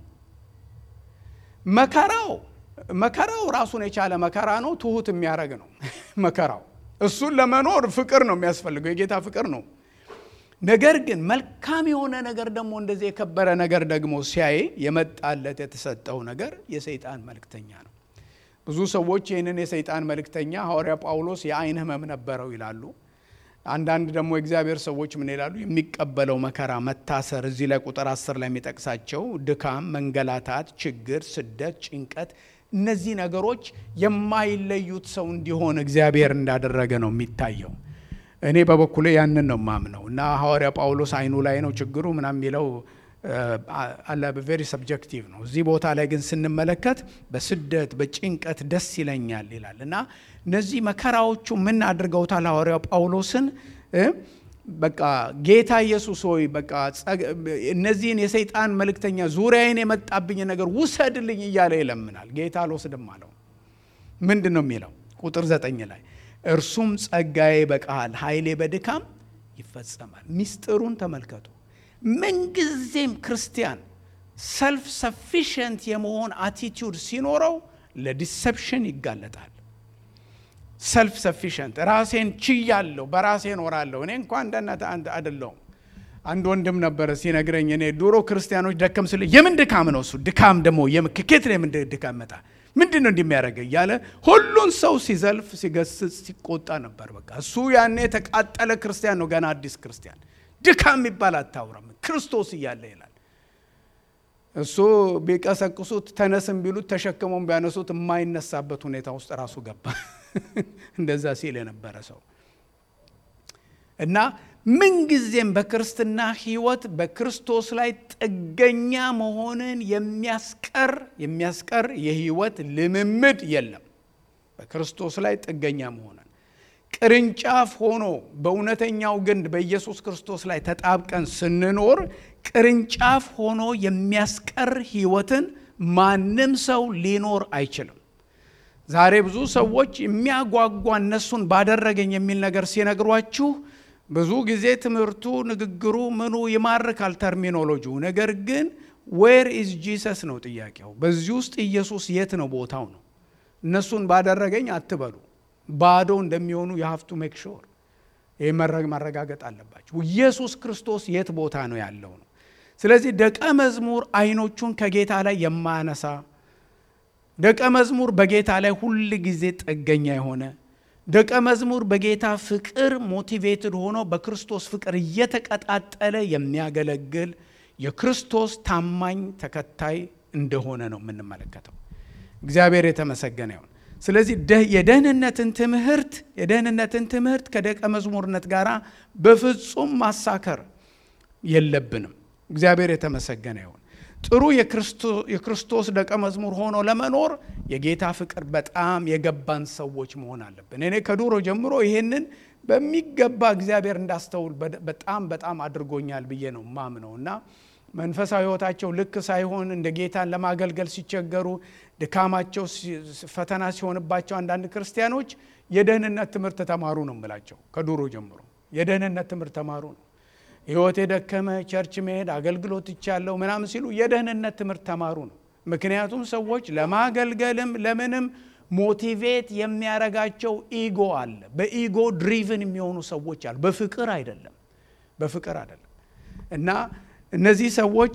መከራው መከራው ራሱን የቻለ መከራ ነው። ትሁት የሚያደርግ ነው መከራው። እሱን ለመኖር ፍቅር ነው የሚያስፈልገው፣ የጌታ ፍቅር ነው። ነገር ግን መልካም የሆነ ነገር ደግሞ እንደዚህ የከበረ ነገር ደግሞ ሲያይ የመጣለት የተሰጠው ነገር የሰይጣን መልእክተኛ ነው። ብዙ ሰዎች ይህንን የሰይጣን መልእክተኛ ሐዋርያ ጳውሎስ የዓይን ሕመም ነበረው ይላሉ። አንዳንድ ደግሞ የእግዚአብሔር ሰዎች ምን ይላሉ? የሚቀበለው መከራ፣ መታሰር እዚህ ላይ ቁጥር አስር ላይ የሚጠቅሳቸው ድካም፣ መንገላታት፣ ችግር፣ ስደት፣ ጭንቀት እነዚህ ነገሮች የማይለዩት ሰው እንዲሆን እግዚአብሔር እንዳደረገ ነው የሚታየው። እኔ በበኩሌ ያንን ነው ማምነው እና ሐዋርያ ጳውሎስ አይኑ ላይ ነው ችግሩ ምናምን የሚለው አለ ቬሪ ሰብጀክቲቭ ነው። እዚህ ቦታ ላይ ግን ስንመለከት በስደት በጭንቀት ደስ ይለኛል ይላል እና እነዚህ መከራዎቹ ምን አድርገውታል? ሐዋርያው ጳውሎስን በቃ ጌታ ኢየሱስ ሆይ በቃ እነዚህን የሰይጣን መልእክተኛ ዙሪያዬን የመጣብኝ ነገር ውሰድልኝ እያለ ይለምናል። ጌታ አልወስድም አለው። ምንድን ነው የሚለው? ቁጥር ዘጠኝ ላይ እርሱም ጸጋዬ በቃል ኃይሌ በድካም ይፈጸማል። ሚስጥሩን ተመልከቱ። ምንጊዜም ክርስቲያን ሰልፍ ሰፊሽንት የመሆን አቲቲዩድ ሲኖረው ለዲሰፕሽን ይጋለጣል። ሰልፍ ሰፊሽንት ራሴን ችያለሁ፣ በራሴ እኖራለሁ፣ እኔ እንኳ እንደናንተ አይደለሁም። አንድ ወንድም ነበረ ሲነግረኝ፣ እኔ ድሮ ክርስቲያኖች ደከም ስል የምን ድካም ነው እሱ ድካም ደግሞ ከኬት ነው የምን ድካም መጣ ምንድን ነው እንደሚያደርገ እያለ ሁሉን ሰው ሲዘልፍ ሲገስጽ ሲቆጣ ነበር። በቃ እሱ ያኔ የተቃጠለ ክርስቲያን ነው፣ ገና አዲስ ክርስቲያን። ድካም የሚባል አታውራም ክርስቶስ እያለ ይላል። እሱ ቢቀሰቅሱት ተነስም ቢሉት ተሸክመውን ቢያነሱት የማይነሳበት ሁኔታ ውስጥ ራሱ ገባ። እንደዛ ሲል የነበረ ሰው እና ምንጊዜም በክርስትና ሕይወት በክርስቶስ ላይ ጥገኛ መሆንን የሚያስቀር የሚያስቀር የሕይወት ልምምድ የለም። በክርስቶስ ላይ ጥገኛ መሆንን ቅርንጫፍ ሆኖ በእውነተኛው ግንድ በኢየሱስ ክርስቶስ ላይ ተጣብቀን ስንኖር ቅርንጫፍ ሆኖ የሚያስቀር ሕይወትን ማንም ሰው ሊኖር አይችልም። ዛሬ ብዙ ሰዎች የሚያጓጓ እነሱን ባደረገኝ የሚል ነገር ሲነግሯችሁ ብዙ ጊዜ ትምህርቱ፣ ንግግሩ፣ ምኑ ይማርካል ተርሚኖሎጂው። ነገር ግን ዌር ኢዝ ጂሰስ ነው ጥያቄው። በዚህ ውስጥ ኢየሱስ የት ነው ቦታው ነው። እነሱን ባደረገኝ አትበሉ። ባዶ እንደሚሆኑ የሀፍቱ ሜክ ሾር ይህ ማረጋገጥ አለባቸው። ኢየሱስ ክርስቶስ የት ቦታ ነው ያለው ነው። ስለዚህ ደቀ መዝሙር አይኖቹን ከጌታ ላይ የማያነሳ ደቀ መዝሙር በጌታ ላይ ሁል ጊዜ ጥገኛ የሆነ ደቀ መዝሙር በጌታ ፍቅር ሞቲቬትድ ሆኖ በክርስቶስ ፍቅር እየተቀጣጠለ የሚያገለግል የክርስቶስ ታማኝ ተከታይ እንደሆነ ነው የምንመለከተው። እግዚአብሔር የተመሰገነ ይሁን። ስለዚህ የደህንነትን ትምህርት የደህንነትን ትምህርት ከደቀ መዝሙርነት ጋር በፍጹም ማሳከር የለብንም። እግዚአብሔር የተመሰገነ ይሁን። ጥሩ የክርስቶስ ደቀ መዝሙር ሆኖ ለመኖር የጌታ ፍቅር በጣም የገባን ሰዎች መሆን አለብን። እኔ ከዱሮ ጀምሮ ይሄንን በሚገባ እግዚአብሔር እንዳስተውል በጣም በጣም አድርጎኛል ብዬ ነው ማምነው እና መንፈሳዊ ሕይወታቸው ልክ ሳይሆን እንደ ጌታን ለማገልገል ሲቸገሩ ድካማቸው ፈተና ሲሆንባቸው አንዳንድ ክርስቲያኖች የደህንነት ትምህርት ተማሩ ነው የምላቸው። ከዱሮ ጀምሮ የደህንነት ትምህርት ተማሩ ነው። ሕይወት የደከመ ቸርች መሄድ አገልግሎት ይቻለው ምናምን ሲሉ የደህንነት ትምህርት ተማሩ ነው። ምክንያቱም ሰዎች ለማገልገልም ለምንም ሞቲቬት የሚያረጋቸው ኢጎ አለ። በኢጎ ድሪቭን የሚሆኑ ሰዎች አሉ። በፍቅር አይደለም፣ በፍቅር አይደለም እና እነዚህ ሰዎች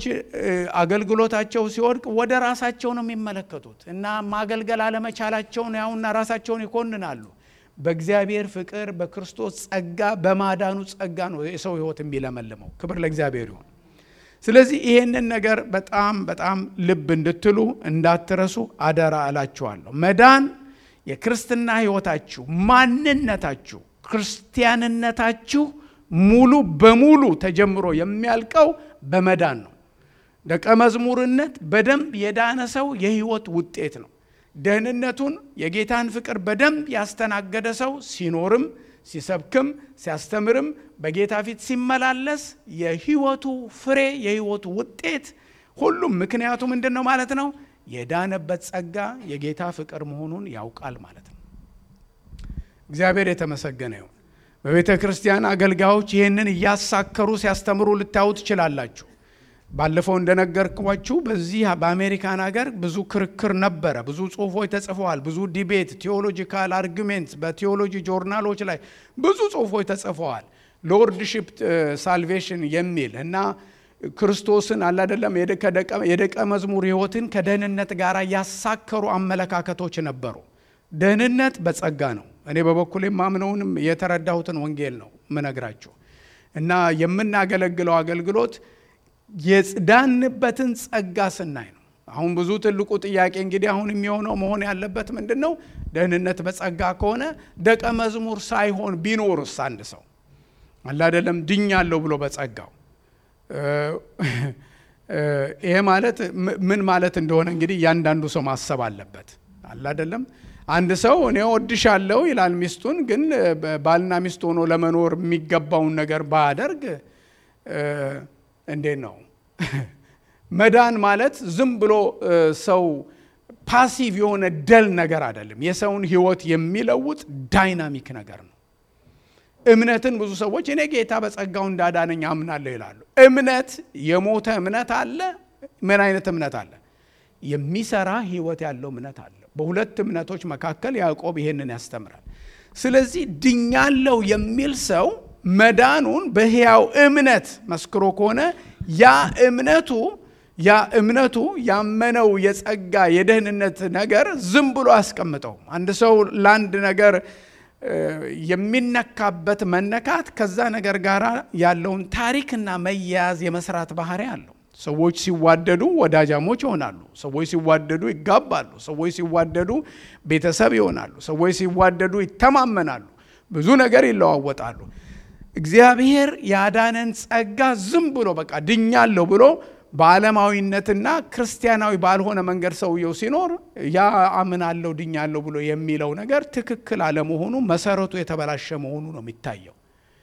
አገልግሎታቸው ሲወድቅ ወደ ራሳቸው ነው የሚመለከቱት እና ማገልገል አለመቻላቸውን ያውና ራሳቸውን ይኮንናሉ። በእግዚአብሔር ፍቅር በክርስቶስ ጸጋ በማዳኑ ጸጋ ነው የሰው ሕይወት የሚለመልመው። ክብር ለእግዚአብሔር ይሁን። ስለዚህ ይሄንን ነገር በጣም በጣም ልብ እንድትሉ እንዳትረሱ አደራ እላችኋለሁ። መዳን የክርስትና ሕይወታችሁ ማንነታችሁ ክርስቲያንነታችሁ ሙሉ በሙሉ ተጀምሮ የሚያልቀው በመዳን ነው። ደቀ መዝሙርነት በደንብ የዳነ ሰው የህይወት ውጤት ነው። ደህንነቱን የጌታን ፍቅር በደንብ ያስተናገደ ሰው ሲኖርም ሲሰብክም ሲያስተምርም በጌታ ፊት ሲመላለስ የህይወቱ ፍሬ የህይወቱ ውጤት ሁሉም ምክንያቱ ምንድን ነው ማለት ነው? የዳነበት ጸጋ የጌታ ፍቅር መሆኑን ያውቃል ማለት ነው። እግዚአብሔር የተመሰገነ ይሁን። በቤተ ክርስቲያን አገልጋዮች ይህንን እያሳከሩ ሲያስተምሩ ልታዩ ትችላላችሁ። ባለፈው እንደነገርኳችሁ በዚህ በአሜሪካን ሀገር ብዙ ክርክር ነበረ። ብዙ ጽሁፎች ተጽፈዋል። ብዙ ዲቤት፣ ቴዎሎጂካል አርጊሜንት በቴዎሎጂ ጆርናሎች ላይ ብዙ ጽሁፎች ተጽፈዋል። ሎርድሽፕ ሳልቬሽን የሚል እና ክርስቶስን አላደለም የደቀ መዝሙር ህይወትን ከደህንነት ጋር ያሳከሩ አመለካከቶች ነበሩ። ደህንነት በጸጋ ነው። እኔ በበኩሌ ማምነውንም የተረዳሁትን ወንጌል ነው። ምነግራችሁ እና የምናገለግለው አገልግሎት የዳንበትን ጸጋ ስናይ ነው። አሁን ብዙ ትልቁ ጥያቄ እንግዲህ አሁን የሚሆነው መሆን ያለበት ምንድን ነው? ደህንነት በጸጋ ከሆነ ደቀ መዝሙር ሳይሆን ቢኖርስ አንድ ሰው አለ አይደለም ድኛለሁ ብሎ በጸጋው ይሄ ማለት ምን ማለት እንደሆነ እንግዲህ እያንዳንዱ ሰው ማሰብ አለበት። አለ አይደለም አንድ ሰው እኔ ወድሻለሁ ይላል ሚስቱን፣ ግን ባልና ሚስት ሆኖ ለመኖር የሚገባውን ነገር ባያደርግ እንዴት ነው? መዳን ማለት ዝም ብሎ ሰው ፓሲቭ የሆነ ደል ነገር አይደለም። የሰውን ሕይወት የሚለውጥ ዳይናሚክ ነገር ነው። እምነትን ብዙ ሰዎች እኔ ጌታ በጸጋው እንዳዳነኝ አምናለሁ ይላሉ። እምነት የሞተ እምነት አለ። ምን አይነት እምነት አለ? የሚሰራ ሕይወት ያለው እምነት አለ። በሁለት እምነቶች መካከል ያዕቆብ ይሄንን ያስተምራል። ስለዚህ ድኛለው የሚል ሰው መዳኑን በሕያው እምነት መስክሮ ከሆነ ያ እምነቱ ያ እምነቱ ያመነው የጸጋ የደህንነት ነገር ዝም ብሎ አያስቀምጠውም። አንድ ሰው ለአንድ ነገር የሚነካበት መነካት ከዛ ነገር ጋር ያለውን ታሪክና መያያዝ የመስራት ባህሪ አለው። ሰዎች ሲዋደዱ ወዳጃሞች ይሆናሉ። ሰዎች ሲዋደዱ ይጋባሉ። ሰዎች ሲዋደዱ ቤተሰብ ይሆናሉ። ሰዎች ሲዋደዱ ይተማመናሉ። ብዙ ነገር ይለዋወጣሉ። እግዚአብሔር ያዳነን ጸጋ ዝም ብሎ በቃ ድኛለሁ ብሎ በዓለማዊነትና ክርስቲያናዊ ባልሆነ መንገድ ሰውየው ሲኖር ያ አምናለሁ ድኛለሁ ብሎ የሚለው ነገር ትክክል አለመሆኑ መሰረቱ የተበላሸ መሆኑ ነው የሚታየው።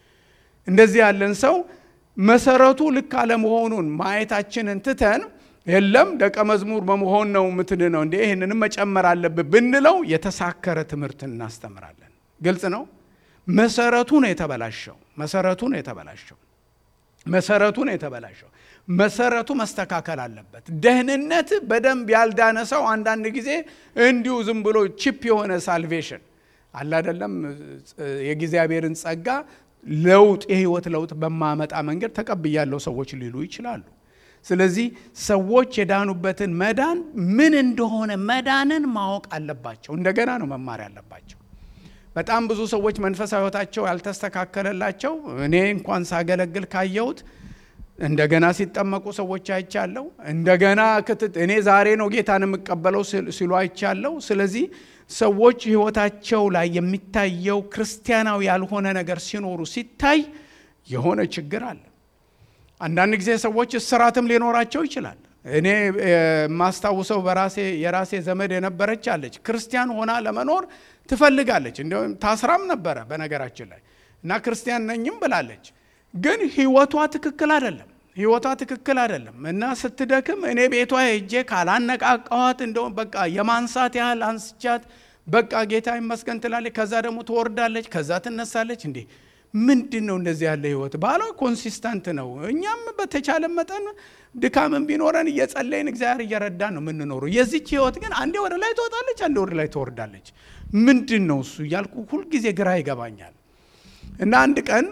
እንደዚህ ያለን ሰው መሰረቱ ልክ አለመሆኑን ማየታችንን ትተን የለም ደቀ መዝሙር በመሆን ነው ምትን ነው እንዴ ይህንንም መጨመር አለብን ብንለው የተሳከረ ትምህርት እናስተምራለን። ግልጽ ነው። መሰረቱ ነው የተበላሸው። መሰረቱ ነው የተበላሸው። መሰረቱ ነው የተበላሸው። መሰረቱ መስተካከል አለበት። ደህንነት በደንብ ያልዳነ ሰው አንዳንድ ጊዜ እንዲሁ ዝም ብሎ ቺፕ የሆነ ሳልቬሽን አለ አይደለም የእግዚአብሔርን ጸጋ ለውጥ የህይወት ለውጥ በማመጣ መንገድ ተቀብያለሁ ሰዎች ሊሉ ይችላሉ። ስለዚህ ሰዎች የዳኑበትን መዳን ምን እንደሆነ መዳንን ማወቅ አለባቸው። እንደገና ነው መማር ያለባቸው። በጣም ብዙ ሰዎች መንፈሳዊ ህይወታቸው ያልተስተካከለላቸው እኔ እንኳን ሳገለግል ካየሁት እንደገና ሲጠመቁ ሰዎች አይቻለሁ። እንደገና ክትት እኔ ዛሬ ነው ጌታን የምቀበለው ሲሉ አይቻለሁ። ስለዚህ ሰዎች ህይወታቸው ላይ የሚታየው ክርስቲያናዊ ያልሆነ ነገር ሲኖሩ ሲታይ የሆነ ችግር አለ። አንዳንድ ጊዜ ሰዎች እስራትም ሊኖራቸው ይችላል። እኔ የማስታውሰው በራሴ የራሴ ዘመድ የነበረች አለች። ክርስቲያን ሆና ለመኖር ትፈልጋለች። እንዲሁም ታስራም ነበረ በነገራችን ላይ እና ክርስቲያን ነኝም ብላለች። ግን ህይወቷ ትክክል አይደለም። ህይወቷ ትክክል አይደለም እና ስትደክም እኔ ቤቷ ሄጄ ካላነቃቃዋት እንደውም በቃ የማንሳት ያህል አንስቻት በቃ ጌታ ይመስገን ትላለች። ከዛ ደግሞ ትወርዳለች፣ ከዛ ትነሳለች። እንዴ ምንድን ነው እንደዚህ ያለ ህይወት? ባሏ ኮንሲስተንት ነው። እኛም በተቻለ መጠን ድካምን ቢኖረን እየጸለይን እግዚአብሔር እየረዳን ነው የምንኖረው። የዚች ህይወት ግን አንዴ ወደ ላይ ትወጣለች፣ አንዴ ወደ ላይ ትወርዳለች። ምንድን ነው እሱ እያልኩ ሁልጊዜ ግራ ይገባኛል። እና አንድ ቀን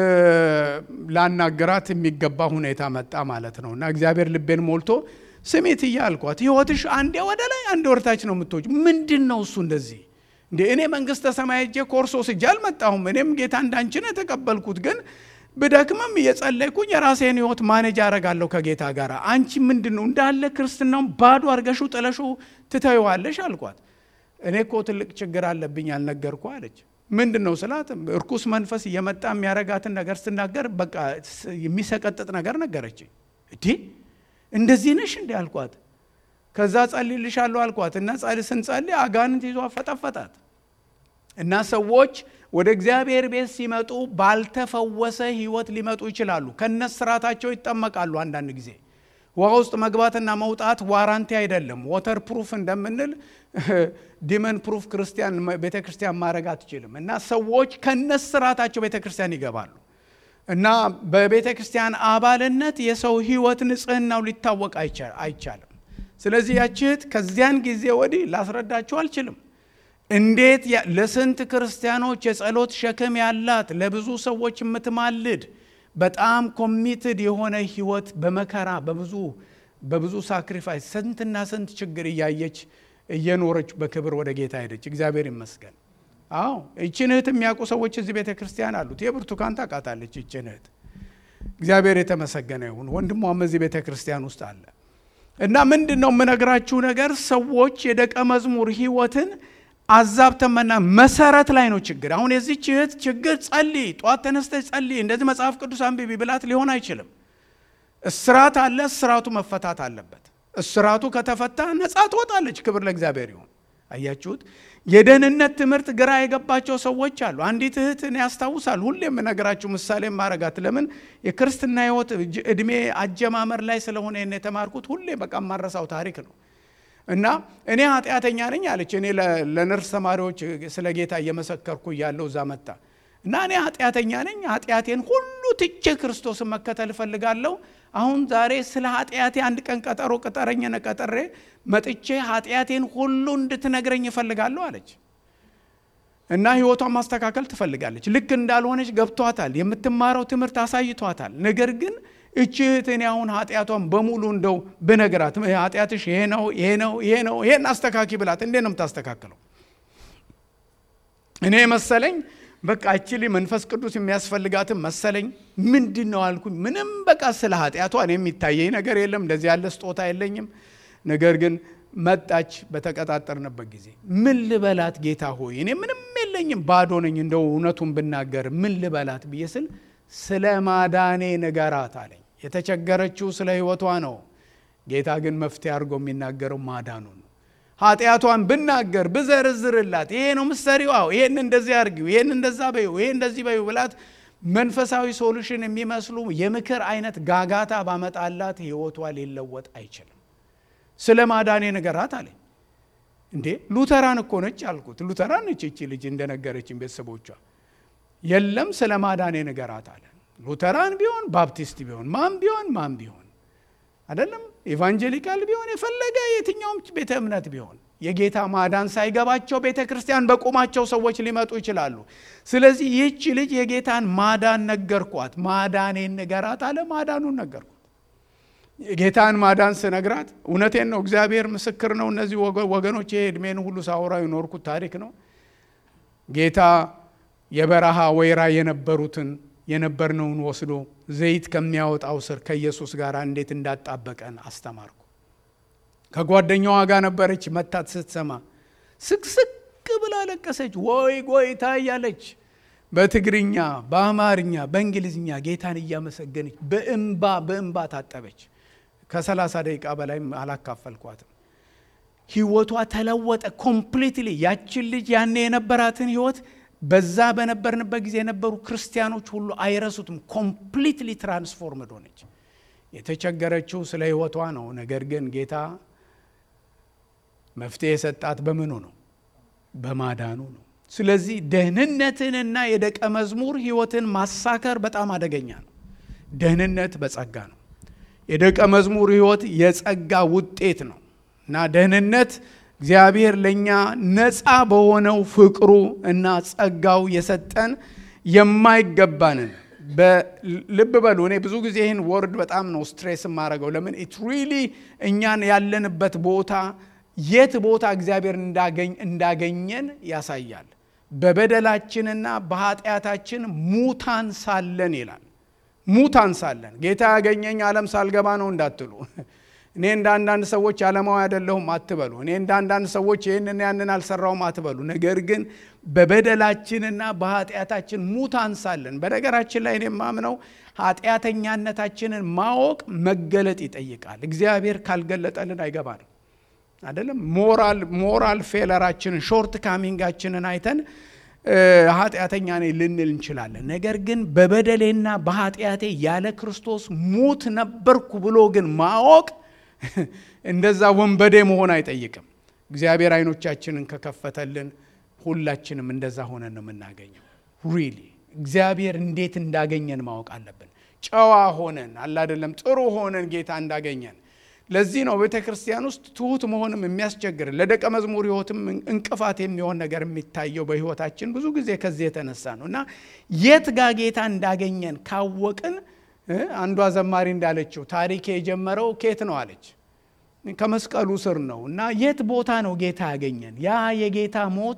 ላናገራት የሚገባ ሁኔታ መጣ ማለት ነው። እና እግዚአብሔር ልቤን ሞልቶ ስሜት እያልኳት ህይወትሽ አንዴ ወደ ላይ አንዴ ወደታች ነው የምትወጪ። ምንድን ነው እሱ እንደዚህ እንዴ? እኔ መንግስተ ሰማይ ሄጄ ኮርሶ ስጄ አልመጣሁም። እኔም ጌታ እንዳንቺ ነው የተቀበልኩት። ግን ብደክምም እየጸለይኩኝ የራሴን ህይወት ማኔጅ አረጋለሁ ከጌታ ጋር። አንቺ ምንድን ነው እንዳለ ክርስትናውን ባዶ አርገሹ ጥለሹ ትተይዋለሽ አልኳት። እኔ እኮ ትልቅ ችግር አለብኝ አልነገርኩ አለች። ምንድን ነው ስላት እርኩስ መንፈስ እየመጣ የሚያረጋትን ነገር ስትናገር በቃ የሚሰቀጥጥ ነገር ነገረች። እዲ እንደዚህ ነሽ እንዲ አልኳት። ከዛ ጸልይልሻለሁ አልኳት እና ስንጸልይ አጋንንት ይዞ ፈጠፈጣት እና ሰዎች ወደ እግዚአብሔር ቤት ሲመጡ ባልተፈወሰ ህይወት ሊመጡ ይችላሉ። ከነስራታቸው ይጠመቃሉ። አንዳንድ ጊዜ ውሃ ውስጥ መግባትና መውጣት ዋራንቲ አይደለም። ወተር ፕሩፍ እንደምንል ዲመን ፕሩፍ ክርስቲያን ቤተ ክርስቲያን ማድረግ አትችልም። እና ሰዎች ከነስራታቸው ቤተ ክርስቲያን ይገባሉ እና በቤተ ክርስቲያን አባልነት የሰው ህይወት ንጽህናው ሊታወቅ አይቻልም። ስለዚህ ያች እህት ከዚያን ጊዜ ወዲህ ላስረዳችሁ አልችልም። እንዴት ለስንት ክርስቲያኖች የጸሎት ሸክም ያላት ለብዙ ሰዎች የምትማልድ በጣም ኮሚትድ የሆነ ህይወት በመከራ በብዙ በብዙ ሳክሪፋይስ ስንትና ስንት ችግር እያየች እየኖረች በክብር ወደ ጌታ ሄደች። እግዚአብሔር ይመስገን። አዎ ይችን እህት የሚያውቁ ሰዎች እዚህ ቤተ ክርስቲያን አሉት። የብርቱካን ታውቃታለች ይችን እህት። እግዚአብሔር የተመሰገነ ይሁን። ወንድሟም እዚህ ቤተ ክርስቲያን ውስጥ አለ እና ምንድን ነው የምነግራችሁ ነገር ሰዎች የደቀ መዝሙር ህይወትን አዛብተመና መሰረት ላይ ነው ችግር። አሁን የዚች እህት ችግር ጸልይ፣ ጠዋት ተነስተች ጸልይ፣ እንደዚህ መጽሐፍ ቅዱስ አንብቢ ብላት ሊሆን አይችልም። እስራት አለ፣ እስራቱ መፈታት አለበት። እስራቱ ከተፈታ ነፃ ትወጣለች። ክብር ለእግዚአብሔር ይሁን። አያችሁት? የደህንነት ትምህርት ግራ የገባቸው ሰዎች አሉ። አንዲት እህትን ያስታውሳል። ሁሌ የምነግራችሁ ምሳሌ ማረጋት ለምን የክርስትና ህይወት እድሜ አጀማመር ላይ ስለሆነ የተማርኩት ሁሌ በቃ ማረሳው ታሪክ ነው። እና እኔ ኃጢአተኛ ነኝ አለች። እኔ ለነርስ ተማሪዎች ስለ ጌታ እየመሰከርኩ እያለሁ እዛ መጣ እና እኔ ኃጢአተኛ ነኝ፣ ኃጢአቴን ሁሉ ትቼ ክርስቶስን መከተል እፈልጋለሁ። አሁን ዛሬ ስለ ኃጢአቴ አንድ ቀን ቀጠሮ ቅጠረኝ፣ ቀጠሬ መጥቼ ኃጢአቴን ሁሉ እንድትነግረኝ እፈልጋለሁ አለች። እና ህይወቷን ማስተካከል ትፈልጋለች። ልክ እንዳልሆነች ገብቷታል። የምትማረው ትምህርት አሳይቷታል። ነገር ግን እቺ እህት እኔ አሁን ኃጢአቷን በሙሉ እንደው ብነግራት ኃጢአትሽ ይሄ ነው ይሄ ነው ይሄ ነው ይሄን አስተካኪ ብላት እንዴት ነው የምታስተካክለው? እኔ መሰለኝ በቃ እችሊ መንፈስ ቅዱስ የሚያስፈልጋትም መሰለኝ። ምንድን ነው አልኩኝ። ምንም በቃ ስለ ኃጢአቷ እኔ የሚታየኝ ነገር የለም። እንደዚህ ያለ ስጦታ የለኝም። ነገር ግን መጣች። በተቀጣጠርንበት ጊዜ ምን ልበላት ጌታ ሆይ እኔ ምንም የለኝም ባዶ ነኝ፣ እንደው እውነቱን ብናገር ምን ልበላት ብዬ ስል ስለ ማዳኔ ንገራት አለኝ። የተቸገረችው ስለ ህይወቷ ነው። ጌታ ግን መፍትሄ አድርጎ የሚናገረው ማዳኑ ነው። ኃጢአቷን ብናገር ብዘርዝርላት፣ ይሄ ነው ምሰሪው፣ አዎ ይሄን እንደዚህ አድርጊው፣ ይሄን እንደዛ በዩ፣ ይሄ እንደዚህ በዩ ብላት መንፈሳዊ ሶሉሽን የሚመስሉ የምክር አይነት ጋጋታ ባመጣላት ህይወቷ ሊለወጥ አይችልም። ስለ ማዳኔ ንገራት አለኝ። እንዴ ሉተራን እኮ ነች አልኩት። ሉተራን ነች እቺ ልጅ እንደነገረችን ቤተሰቦቿ የለም ስለ ማዳኔ ንገራት አለ። ሉተራን ቢሆን ባፕቲስት ቢሆን ማን ቢሆን ማን ቢሆን አይደለም ኤቫንጀሊካል ቢሆን የፈለገ የትኛውም ቤተ እምነት ቢሆን የጌታ ማዳን ሳይገባቸው ቤተ ክርስቲያን በቆማቸው ሰዎች ሊመጡ ይችላሉ። ስለዚህ ይህች ልጅ የጌታን ማዳን ነገርኳት። ማዳኔን ንገራት አለ። ማዳኑን ነገርኳት። የጌታን ማዳን ስነግራት እውነቴን ነው፣ እግዚአብሔር ምስክር ነው። እነዚህ ወገኖች ይሄ እድሜን ሁሉ ሳወራ የኖርኩት ታሪክ ነው። ጌታ የበረሃ ወይራ የነበሩትን የነበርነውን ወስዶ ዘይት ከሚያወጣው ስር ከኢየሱስ ጋር እንዴት እንዳጣበቀን አስተማርኩ። ከጓደኛዋ ጋር ነበረች። መታት ስትሰማ ስቅስቅ ብላ ለቀሰች። ወይ ጎይታ እያለች በትግርኛ፣ በአማርኛ፣ በእንግሊዝኛ ጌታን እያመሰገነች በእንባ በእንባ ታጠበች። ከሰላሳ ደቂቃ በላይም አላካፈልኳትም። ህይወቷ ተለወጠ ኮምፕሊትሊ። ያችን ልጅ ያኔ የነበራትን ህይወት በዛ በነበርንበት ጊዜ የነበሩ ክርስቲያኖች ሁሉ አይረሱትም። ኮምፕሊትሊ ትራንስፎርምድ ሆነች። የተቸገረችው ስለ ህይወቷ ነው። ነገር ግን ጌታ መፍትሄ የሰጣት በምኑ ነው? በማዳኑ ነው። ስለዚህ ደህንነትንና የደቀ መዝሙር ህይወትን ማሳከር በጣም አደገኛ ነው። ደህንነት በጸጋ ነው። የደቀ መዝሙር ህይወት የጸጋ ውጤት ነው እና ደህንነት እግዚአብሔር ለእኛ ነፃ በሆነው ፍቅሩ እና ጸጋው የሰጠን የማይገባንን ልብ በሉ። እኔ ብዙ ጊዜ ይህን ወርድ በጣም ነው ስትሬስ የማደርገው። ለምን ኢት ሪሊ እኛን ያለንበት ቦታ የት ቦታ እግዚአብሔር እንዳገኘን ያሳያል። በበደላችንና በኃጢአታችን ሙታን ሳለን ይላል። ሙታን ሳለን ጌታ ያገኘኝ ዓለም ሳልገባ ነው እንዳትሉ እኔ እንደ አንዳንድ ሰዎች ዓለማዊ አይደለሁም አትበሉ። እኔ እንደ አንዳንድ ሰዎች ይህንን ያንን አልሰራውም አትበሉ። ነገር ግን በበደላችንና በኃጢአታችን ሙታን ሳለን፣ በነገራችን ላይ እኔ የማምነው ኃጢአተኛነታችንን ማወቅ መገለጥ ይጠይቃል። እግዚአብሔር ካልገለጠልን አይገባንም። አይደለም ሞራል ሞራል ፌለራችንን ሾርት ካሚንጋችንን አይተን ኃጢአተኛ ነኝ ልንል እንችላለን። ነገር ግን በበደሌና በኃጢአቴ ያለ ክርስቶስ ሙት ነበርኩ ብሎ ግን ማወቅ እንደዛ ወንበዴ መሆን አይጠይቅም። እግዚአብሔር አይኖቻችንን ከከፈተልን ሁላችንም እንደዛ ሆነን ነው የምናገኘው። ሪሊ እግዚአብሔር እንዴት እንዳገኘን ማወቅ አለብን። ጨዋ ሆነን አላደለም ጥሩ ሆነን ጌታ እንዳገኘን። ለዚህ ነው ቤተ ክርስቲያን ውስጥ ትሁት መሆንም የሚያስቸግር ለደቀ መዝሙር ሕይወትም እንቅፋት የሚሆን ነገር የሚታየው በሕይወታችን ብዙ ጊዜ ከዚህ የተነሳ ነው እና የት ጋ ጌታ እንዳገኘን ካወቅን አንዷ ዘማሪ እንዳለችው ታሪክ የጀመረው ኬት ነው አለች። ከመስቀሉ ስር ነው እና የት ቦታ ነው ጌታ ያገኘን? ያ የጌታ ሞት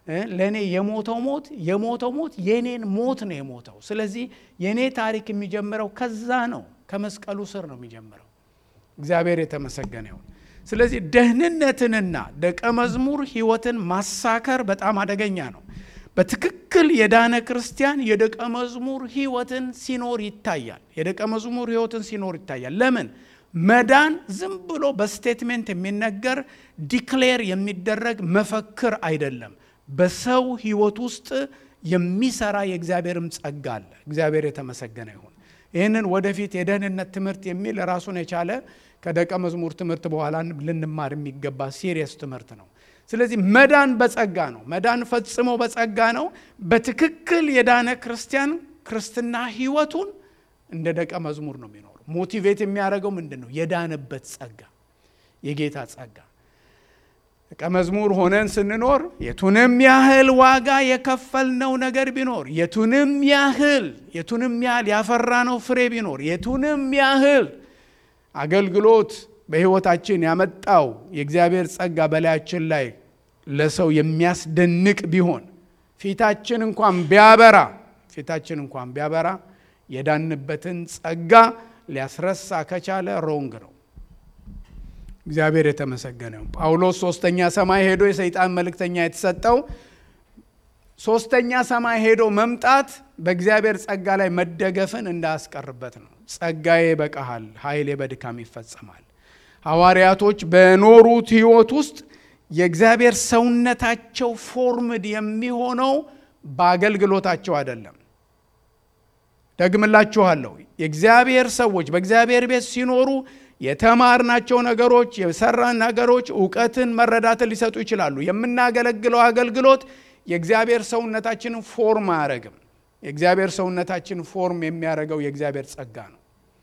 ለእኔ የሞተው ሞት የሞተው ሞት የኔን ሞት ነው የሞተው። ስለዚህ የእኔ ታሪክ የሚጀምረው ከዛ ነው፣ ከመስቀሉ ስር ነው የሚጀምረው። እግዚአብሔር የተመሰገነ ይሁን። ስለዚህ ደህንነትንና ደቀ መዝሙር ሕይወትን ማሳከር በጣም አደገኛ ነው። በትክክል የዳነ ክርስቲያን የደቀ መዝሙር ሕይወትን ሲኖር ይታያል። የደቀ መዝሙር ሕይወትን ሲኖር ይታያል። ለምን? መዳን ዝም ብሎ በስቴትሜንት የሚነገር ዲክሌር የሚደረግ መፈክር አይደለም። በሰው ሕይወት ውስጥ የሚሰራ የእግዚአብሔርም ጸጋ አለ። እግዚአብሔር የተመሰገነ ይሁን። ይህንን ወደፊት የደህንነት ትምህርት የሚል ራሱን የቻለ ከደቀ መዝሙር ትምህርት በኋላ ልንማር የሚገባ ሲሪየስ ትምህርት ነው። ስለዚህ መዳን በጸጋ ነው። መዳን ፈጽሞ በጸጋ ነው። በትክክል የዳነ ክርስቲያን ክርስትና ሕይወቱን እንደ ደቀ መዝሙር ነው የሚኖሩ። ሞቲቬት የሚያደርገው ምንድን ነው? የዳነበት ጸጋ፣ የጌታ ጸጋ። ደቀ መዝሙር ሆነን ስንኖር የቱንም ያህል ዋጋ የከፈልነው ነገር ቢኖር የቱንም ያህል የቱንም ያህል ያፈራነው ፍሬ ቢኖር የቱንም ያህል አገልግሎት በሕይወታችን ያመጣው የእግዚአብሔር ጸጋ በላያችን ላይ ለሰው የሚያስደንቅ ቢሆን ፊታችን እንኳን ቢያበራ ፊታችን እንኳን ቢያበራ የዳንበትን ጸጋ ሊያስረሳ ከቻለ ሮንግ ነው። እግዚአብሔር የተመሰገነ ጳውሎስ ሶስተኛ ሰማይ ሄዶ የሰይጣን መልእክተኛ የተሰጠው ሶስተኛ ሰማይ ሄዶ መምጣት በእግዚአብሔር ጸጋ ላይ መደገፍን እንዳያስቀርበት ነው። ጸጋዬ ይበቃሃል፣ ኃይሌ በድካም ይፈጸማል። ሐዋርያቶች በኖሩት ሕይወት ውስጥ የእግዚአብሔር ሰውነታቸው ፎርምድ የሚሆነው በአገልግሎታቸው አይደለም። ደግምላችኋለሁ፣ የእግዚአብሔር ሰዎች በእግዚአብሔር ቤት ሲኖሩ የተማርናቸው ነገሮች፣ የሰራን ነገሮች እውቀትን፣ መረዳትን ሊሰጡ ይችላሉ። የምናገለግለው አገልግሎት የእግዚአብሔር ሰውነታችንን ፎርም አያደርግም። የእግዚአብሔር ሰውነታችን ፎርም የሚያደርገው የእግዚአብሔር ጸጋ ነው።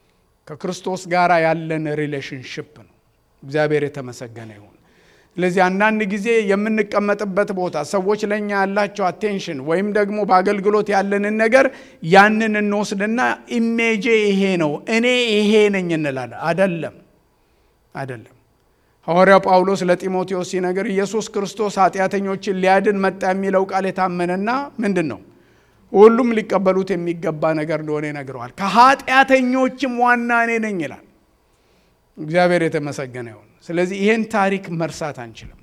ከክርስቶስ ጋር ያለን ሪሌሽንሽፕ ነው። እግዚአብሔር የተመሰገነ ይሁን። ስለዚህ አንዳንድ ጊዜ የምንቀመጥበት ቦታ ሰዎች ለእኛ ያላቸው አቴንሽን ወይም ደግሞ በአገልግሎት ያለንን ነገር ያንን እንወስድና ኢሜጄ ይሄ ነው እኔ ይሄ ነኝ እንላለን። አደለም፣ አደለም። ሐዋርያው ጳውሎስ ለጢሞቴዎስ ሲነግር ኢየሱስ ክርስቶስ ኃጢአተኞችን ሊያድን መጣ የሚለው ቃል የታመነና ምንድን ነው ሁሉም ሊቀበሉት የሚገባ ነገር እንደሆነ ይነግረዋል። ከኃጢአተኞችም ዋና እኔ ነኝ ይላል። እግዚአብሔር የተመሰገነ ይሁን። ስለዚህ ይህን ታሪክ መርሳት አንችልም።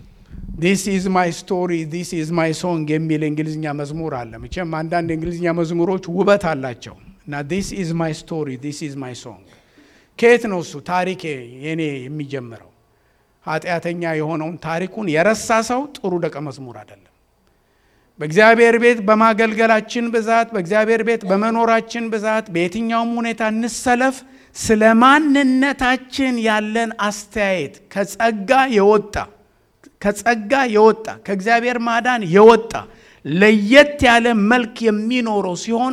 ዲስ ኢዝ ማይ ስቶሪ ዲስ ኢዝ ማይ ሶንግ የሚል የእንግሊዝኛ መዝሙር አለ። መቼም አንዳንድ የእንግሊዝኛ መዝሙሮች ውበት አላቸው እና ዲስ ኢዝ ማይ ስቶሪ ዲስ ኢዝ ማይ ሶንግ ከየት ነው እሱ ታሪክ የኔ የሚጀምረው? ኃጢአተኛ የሆነውን ታሪኩን የረሳ ሰው ጥሩ ደቀ መዝሙር አይደለም። በእግዚአብሔር ቤት በማገልገላችን ብዛት፣ በእግዚአብሔር ቤት በመኖራችን ብዛት በየትኛውም ሁኔታ እንሰለፍ ስለ ማንነታችን ያለን አስተያየት ከጸጋ የወጣ ከጸጋ የወጣ ከእግዚአብሔር ማዳን የወጣ ለየት ያለ መልክ የሚኖረው ሲሆን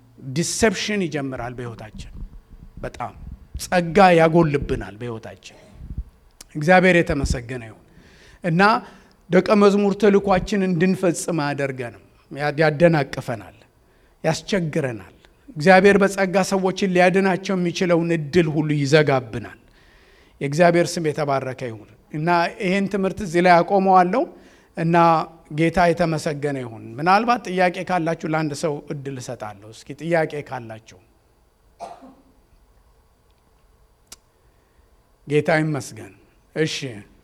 ዲሰፕሽን ይጀምራል በሕይወታችን። በጣም ጸጋ ያጎልብናል በሕይወታችን። እግዚአብሔር የተመሰገነ ይሁን እና ደቀ መዝሙር ተልኳችን እንድንፈጽም አያደርገንም፣ ያደናቅፈናል፣ ያስቸግረናል። እግዚአብሔር በጸጋ ሰዎችን ሊያድናቸው የሚችለውን እድል ሁሉ ይዘጋብናል። የእግዚአብሔር ስም የተባረከ ይሁን እና ይህን ትምህርት እዚህ ላይ አቆመዋለሁ እና ጌታ የተመሰገነ ይሁን። ምናልባት ጥያቄ ካላችሁ ለአንድ ሰው እድል እሰጣለሁ። እስኪ ጥያቄ ካላችሁ ጌታ ይመስገን። እሺ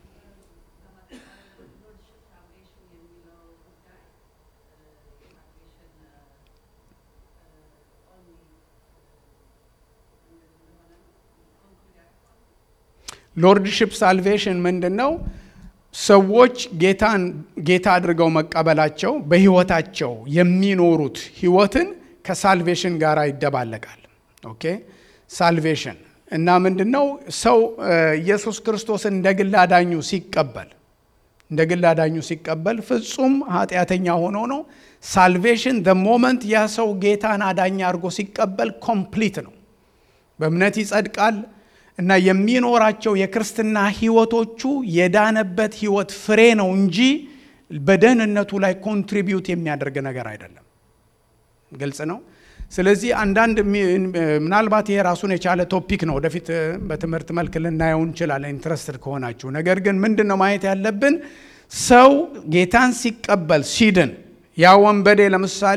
ሎርድሽፕ ሳልቬሽን ምንድን ነው? ሰዎች ጌታን ጌታ አድርገው መቀበላቸው በህይወታቸው የሚኖሩት ህይወትን ከሳልቬሽን ጋር ይደባለቃል። ኦኬ ሳልቬሽን እና ምንድን ነው? ሰው ኢየሱስ ክርስቶስን እንደ ግል አዳኙ ሲቀበል እንደ ግል አዳኙ ሲቀበል ፍጹም ኃጢአተኛ ሆኖ ነው። ሳልቬሽን ደ ሞመንት ያ ሰው ጌታን አዳኛ አድርጎ ሲቀበል ኮምፕሊት ነው። በእምነት ይጸድቃል እና የሚኖራቸው የክርስትና ህይወቶቹ የዳነበት ህይወት ፍሬ ነው እንጂ በደህንነቱ ላይ ኮንትሪቢዩት የሚያደርግ ነገር አይደለም። ግልጽ ነው። ስለዚህ አንዳንድ ምናልባት ይሄ ራሱን የቻለ ቶፒክ ነው። ወደፊት በትምህርት መልክ ልናየው እንችላለን ኢንትረስትድ ከሆናችሁ። ነገር ግን ምንድን ነው ማየት ያለብን? ሰው ጌታን ሲቀበል ሲድን ያ ወንበዴ ለምሳሌ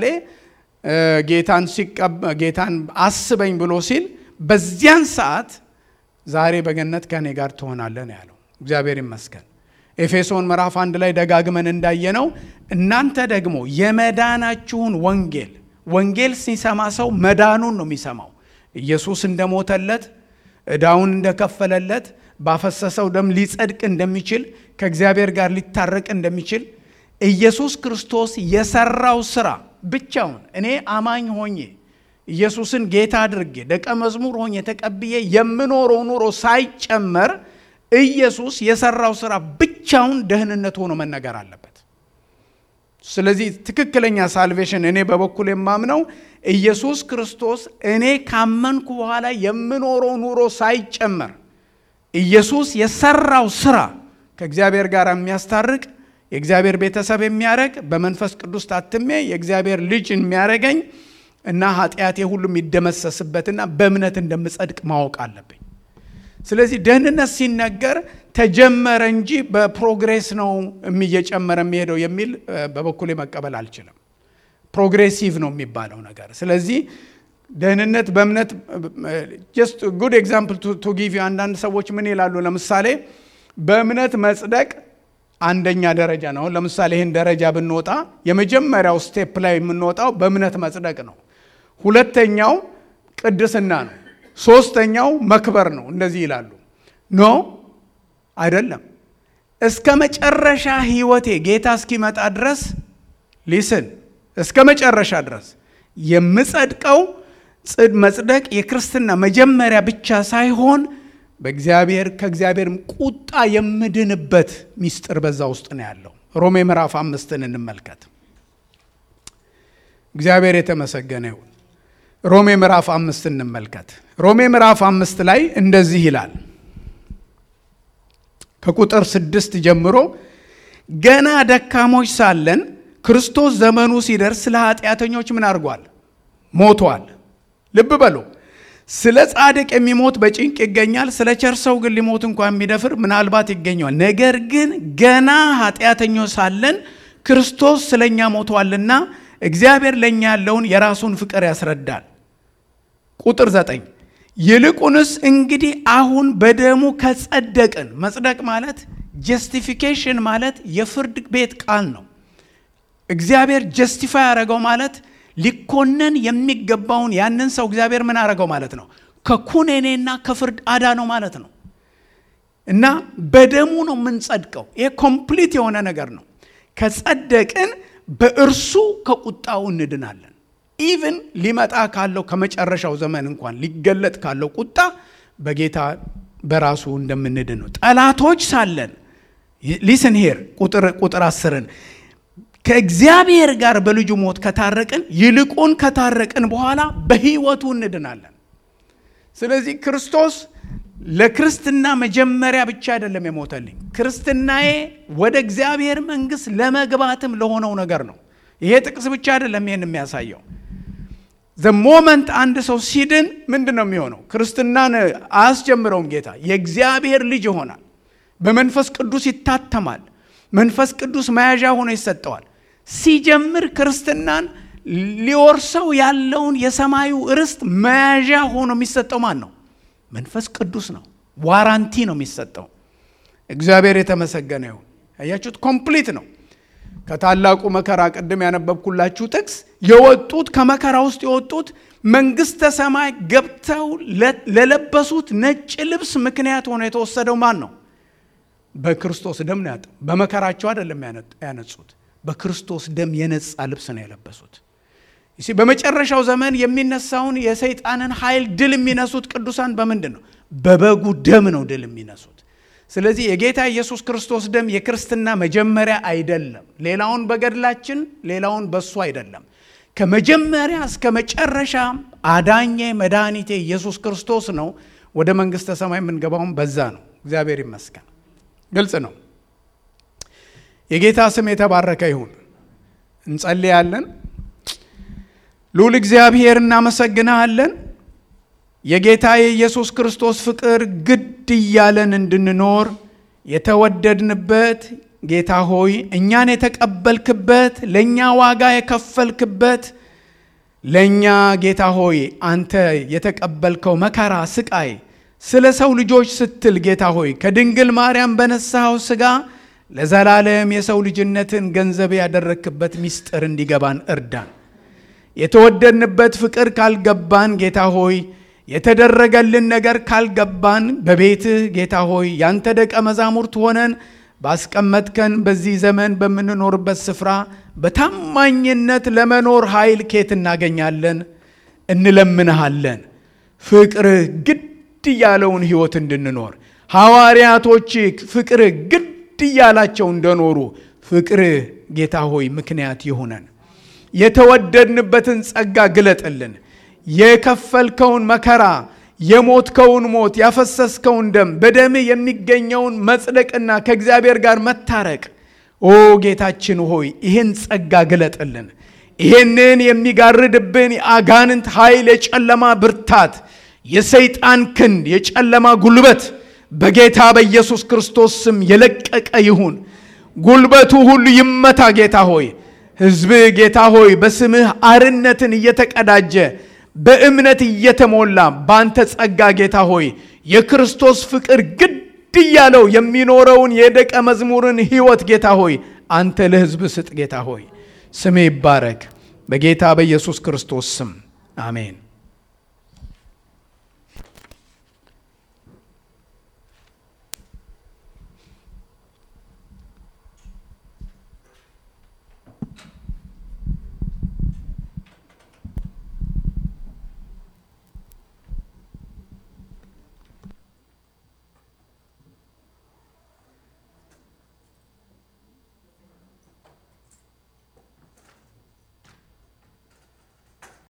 ጌታን አስበኝ ብሎ ሲል በዚያን ሰዓት ዛሬ በገነት ከእኔ ጋር ትሆናለህ ነው ያለው። እግዚአብሔር ይመስገን። ኤፌሶን ምዕራፍ አንድ ላይ ደጋግመን እንዳየነው እናንተ ደግሞ የመዳናችሁን ወንጌል ወንጌል ሲሰማ ሰው መዳኑን ነው የሚሰማው። ኢየሱስ እንደሞተለት ዕዳውን እንደከፈለለት ባፈሰሰው ደም ሊጸድቅ እንደሚችል ከእግዚአብሔር ጋር ሊታረቅ እንደሚችል ኢየሱስ ክርስቶስ የሰራው ስራ ብቻውን እኔ አማኝ ሆኜ ኢየሱስን ጌታ አድርጌ ደቀ መዝሙር ሆኜ ተቀብዬ የምኖረው ኑሮ ሳይጨመር ኢየሱስ የሰራው ስራ ብቻውን ደህንነት ሆኖ መነገር አለበት። ስለዚህ ትክክለኛ ሳልቬሽን እኔ በበኩል የማምነው ኢየሱስ ክርስቶስ እኔ ካመንኩ በኋላ የምኖረው ኑሮ ሳይጨመር ኢየሱስ የሰራው ስራ ከእግዚአብሔር ጋር የሚያስታርቅ የእግዚአብሔር ቤተሰብ የሚያደርግ በመንፈስ ቅዱስ ታትሜ የእግዚአብሔር ልጅ የሚያደርገኝ እና ኃጢአቴ ሁሉ የሚደመሰስበትና በእምነት እንደምጸድቅ ማወቅ አለብኝ። ስለዚህ ደህንነት ሲነገር ተጀመረ እንጂ በፕሮግሬስ ነው እየጨመረ የሚሄደው የሚል በበኩሌ መቀበል አልችልም። ፕሮግሬሲቭ ነው የሚባለው ነገር። ስለዚህ ደህንነት በእምነት ጀስት ጉድ ኤግዛምፕል ቱ ጊቭ ዩ አንዳንድ ሰዎች ምን ይላሉ? ለምሳሌ በእምነት መጽደቅ አንደኛ ደረጃ ነው። ለምሳሌ ይህን ደረጃ ብንወጣ የመጀመሪያው ስቴፕ ላይ የምንወጣው በእምነት መጽደቅ ነው። ሁለተኛው ቅድስና ነው። ሶስተኛው መክበር ነው። እንደዚህ ይላሉ። ኖ አይደለም። እስከ መጨረሻ ህይወቴ ጌታ እስኪመጣ ድረስ ሊስን እስከ መጨረሻ ድረስ የምጸድቀው መጽደቅ የክርስትና መጀመሪያ ብቻ ሳይሆን በእግዚአብሔር ከእግዚአብሔርም ቁጣ የምድንበት ሚስጥር በዛ ውስጥ ነው ያለው። ሮሜ ምዕራፍ አምስትን እንመልከት። እግዚአብሔር የተመሰገነ ይሁን። ሮሜ ምዕራፍ አምስት እንመልከት። ሮሜ ምዕራፍ አምስት ላይ እንደዚህ ይላል ከቁጥር ስድስት ጀምሮ ገና ደካሞች ሳለን ክርስቶስ ዘመኑ ሲደርስ ስለ ኃጢአተኞች ምን አድርጓል? ሞቷል። ልብ በሉ። ስለ ጻድቅ የሚሞት በጭንቅ ይገኛል። ስለ ቸር ሰው ግን ሊሞት እንኳ የሚደፍር ምናልባት ይገኘዋል። ነገር ግን ገና ኃጢአተኞች ሳለን ክርስቶስ ስለ እኛ ሞቷልና እግዚአብሔር ለእኛ ያለውን የራሱን ፍቅር ያስረዳል። ቁጥር ዘጠኝ ይልቁንስ እንግዲህ አሁን በደሙ ከጸደቅን፣ መጽደቅ ማለት ጀስቲፊኬሽን ማለት የፍርድ ቤት ቃል ነው። እግዚአብሔር ጀስቲፋይ ያደረገው ማለት ሊኮነን የሚገባውን ያንን ሰው እግዚአብሔር ምን አደረገው ማለት ነው? ከኩነኔና ከፍርድ አዳነው ማለት ነው። እና በደሙ ነው የምንጸድቀው። ይሄ ኮምፕሊት የሆነ ነገር ነው። ከጸደቅን በእርሱ ከቁጣው እንድናለን። ኢቭን ሊመጣ ካለው ከመጨረሻው ዘመን እንኳን ሊገለጥ ካለው ቁጣ በጌታ በራሱ እንደምንድን ነው። ጠላቶች ሳለን ሊስን ሄር ቁጥር አስርን ከእግዚአብሔር ጋር በልጁ ሞት ከታረቅን ይልቁን ከታረቅን በኋላ በሕይወቱ እንድናለን። ስለዚህ ክርስቶስ ለክርስትና መጀመሪያ ብቻ አይደለም የሞተልኝ፣ ክርስትናዬ ወደ እግዚአብሔር መንግሥት ለመግባትም ለሆነው ነገር ነው። ይሄ ጥቅስ ብቻ አይደለም ይህን የሚያሳየው። ዘ ሞመንት አንድ ሰው ሲድን ምንድን ነው የሚሆነው? ክርስትናን አያስጀምረውም ጌታ። የእግዚአብሔር ልጅ ይሆናል። በመንፈስ ቅዱስ ይታተማል። መንፈስ ቅዱስ መያዣ ሆኖ ይሰጠዋል። ሲጀምር ክርስትናን ሊወርሰው ያለውን የሰማዩ ርስት መያዣ ሆኖ የሚሰጠው ማን ነው? መንፈስ ቅዱስ ነው። ዋራንቲ ነው የሚሰጠው። እግዚአብሔር የተመሰገነ ይሁን። አያችሁት? ኮምፕሊት ነው። ከታላቁ መከራ ቅድም ያነበብኩላችሁ ጥቅስ የወጡት ከመከራ ውስጥ የወጡት መንግስተ ሰማይ ገብተው ለለበሱት ነጭ ልብስ ምክንያት ሆኖ የተወሰደው ማን ነው? በክርስቶስ ደም ነው ያጠው። በመከራቸው አይደለም ያነጹት፣ በክርስቶስ ደም የነጻ ልብስ ነው የለበሱት። እሺ በመጨረሻው ዘመን የሚነሳውን የሰይጣንን ኃይል ድል የሚነሱት ቅዱሳን በምንድን ነው? በበጉ ደም ነው ድል የሚነሱት። ስለዚህ የጌታ ኢየሱስ ክርስቶስ ደም የክርስትና መጀመሪያ አይደለም። ሌላውን በገድላችን ሌላውን በሱ አይደለም። ከመጀመሪያ እስከ መጨረሻ አዳኜ መድኃኒቴ ኢየሱስ ክርስቶስ ነው። ወደ መንግሥተ ሰማይ የምንገባውን በዛ ነው። እግዚአብሔር ይመስገን። ግልጽ ነው። የጌታ ስም የተባረከ ይሁን። እንጸልያለን። ልዑል እግዚአብሔር እናመሰግንሃለን። የጌታ የኢየሱስ ክርስቶስ ፍቅር ግድ እያለን እንድንኖር የተወደድንበት ጌታ ሆይ እኛን የተቀበልክበት ለእኛ ዋጋ የከፈልክበት ለእኛ ጌታ ሆይ አንተ የተቀበልከው መከራ፣ ስቃይ ስለ ሰው ልጆች ስትል ጌታ ሆይ ከድንግል ማርያም በነሳኸው ሥጋ ለዘላለም የሰው ልጅነትን ገንዘብ ያደረክበት ምስጢር እንዲገባን እርዳን። የተወደድንበት ፍቅር ካልገባን ጌታ ሆይ የተደረገልን ነገር ካልገባን በቤትህ ጌታ ሆይ ያንተ ደቀ መዛሙርት ሆነን ባስቀመጥከን በዚህ ዘመን በምንኖርበት ስፍራ በታማኝነት ለመኖር ኃይል ኬት እናገኛለን? እንለምንሃለን። ፍቅርህ ግድ እያለውን ሕይወት እንድንኖር ሐዋርያቶች ፍቅርህ ግድ እያላቸው እንደኖሩ ፍቅርህ ጌታ ሆይ ምክንያት ይሁነን። የተወደድንበትን ጸጋ ግለጥልን። የከፈልከውን መከራ የሞትከውን ሞት ያፈሰስከውን ደም በደምህ የሚገኘውን መጽደቅና ከእግዚአብሔር ጋር መታረቅ ኦ ጌታችን ሆይ ይህን ጸጋ ግለጥልን። ይህንን የሚጋርድብን የአጋንንት ኃይል፣ የጨለማ ብርታት፣ የሰይጣን ክንድ፣ የጨለማ ጉልበት በጌታ በኢየሱስ ክርስቶስ ስም የለቀቀ ይሁን። ጉልበቱ ሁሉ ይመታ ጌታ ሆይ ሕዝብህ ጌታ ሆይ በስምህ አርነትን እየተቀዳጀ በእምነት እየተሞላ በአንተ ጸጋ ጌታ ሆይ የክርስቶስ ፍቅር ግድ እያለው የሚኖረውን የደቀ መዝሙርን ሕይወት ጌታ ሆይ አንተ ለሕዝብ ስጥ ጌታ ሆይ ስምህ ይባረክ። በጌታ በኢየሱስ ክርስቶስ ስም አሜን።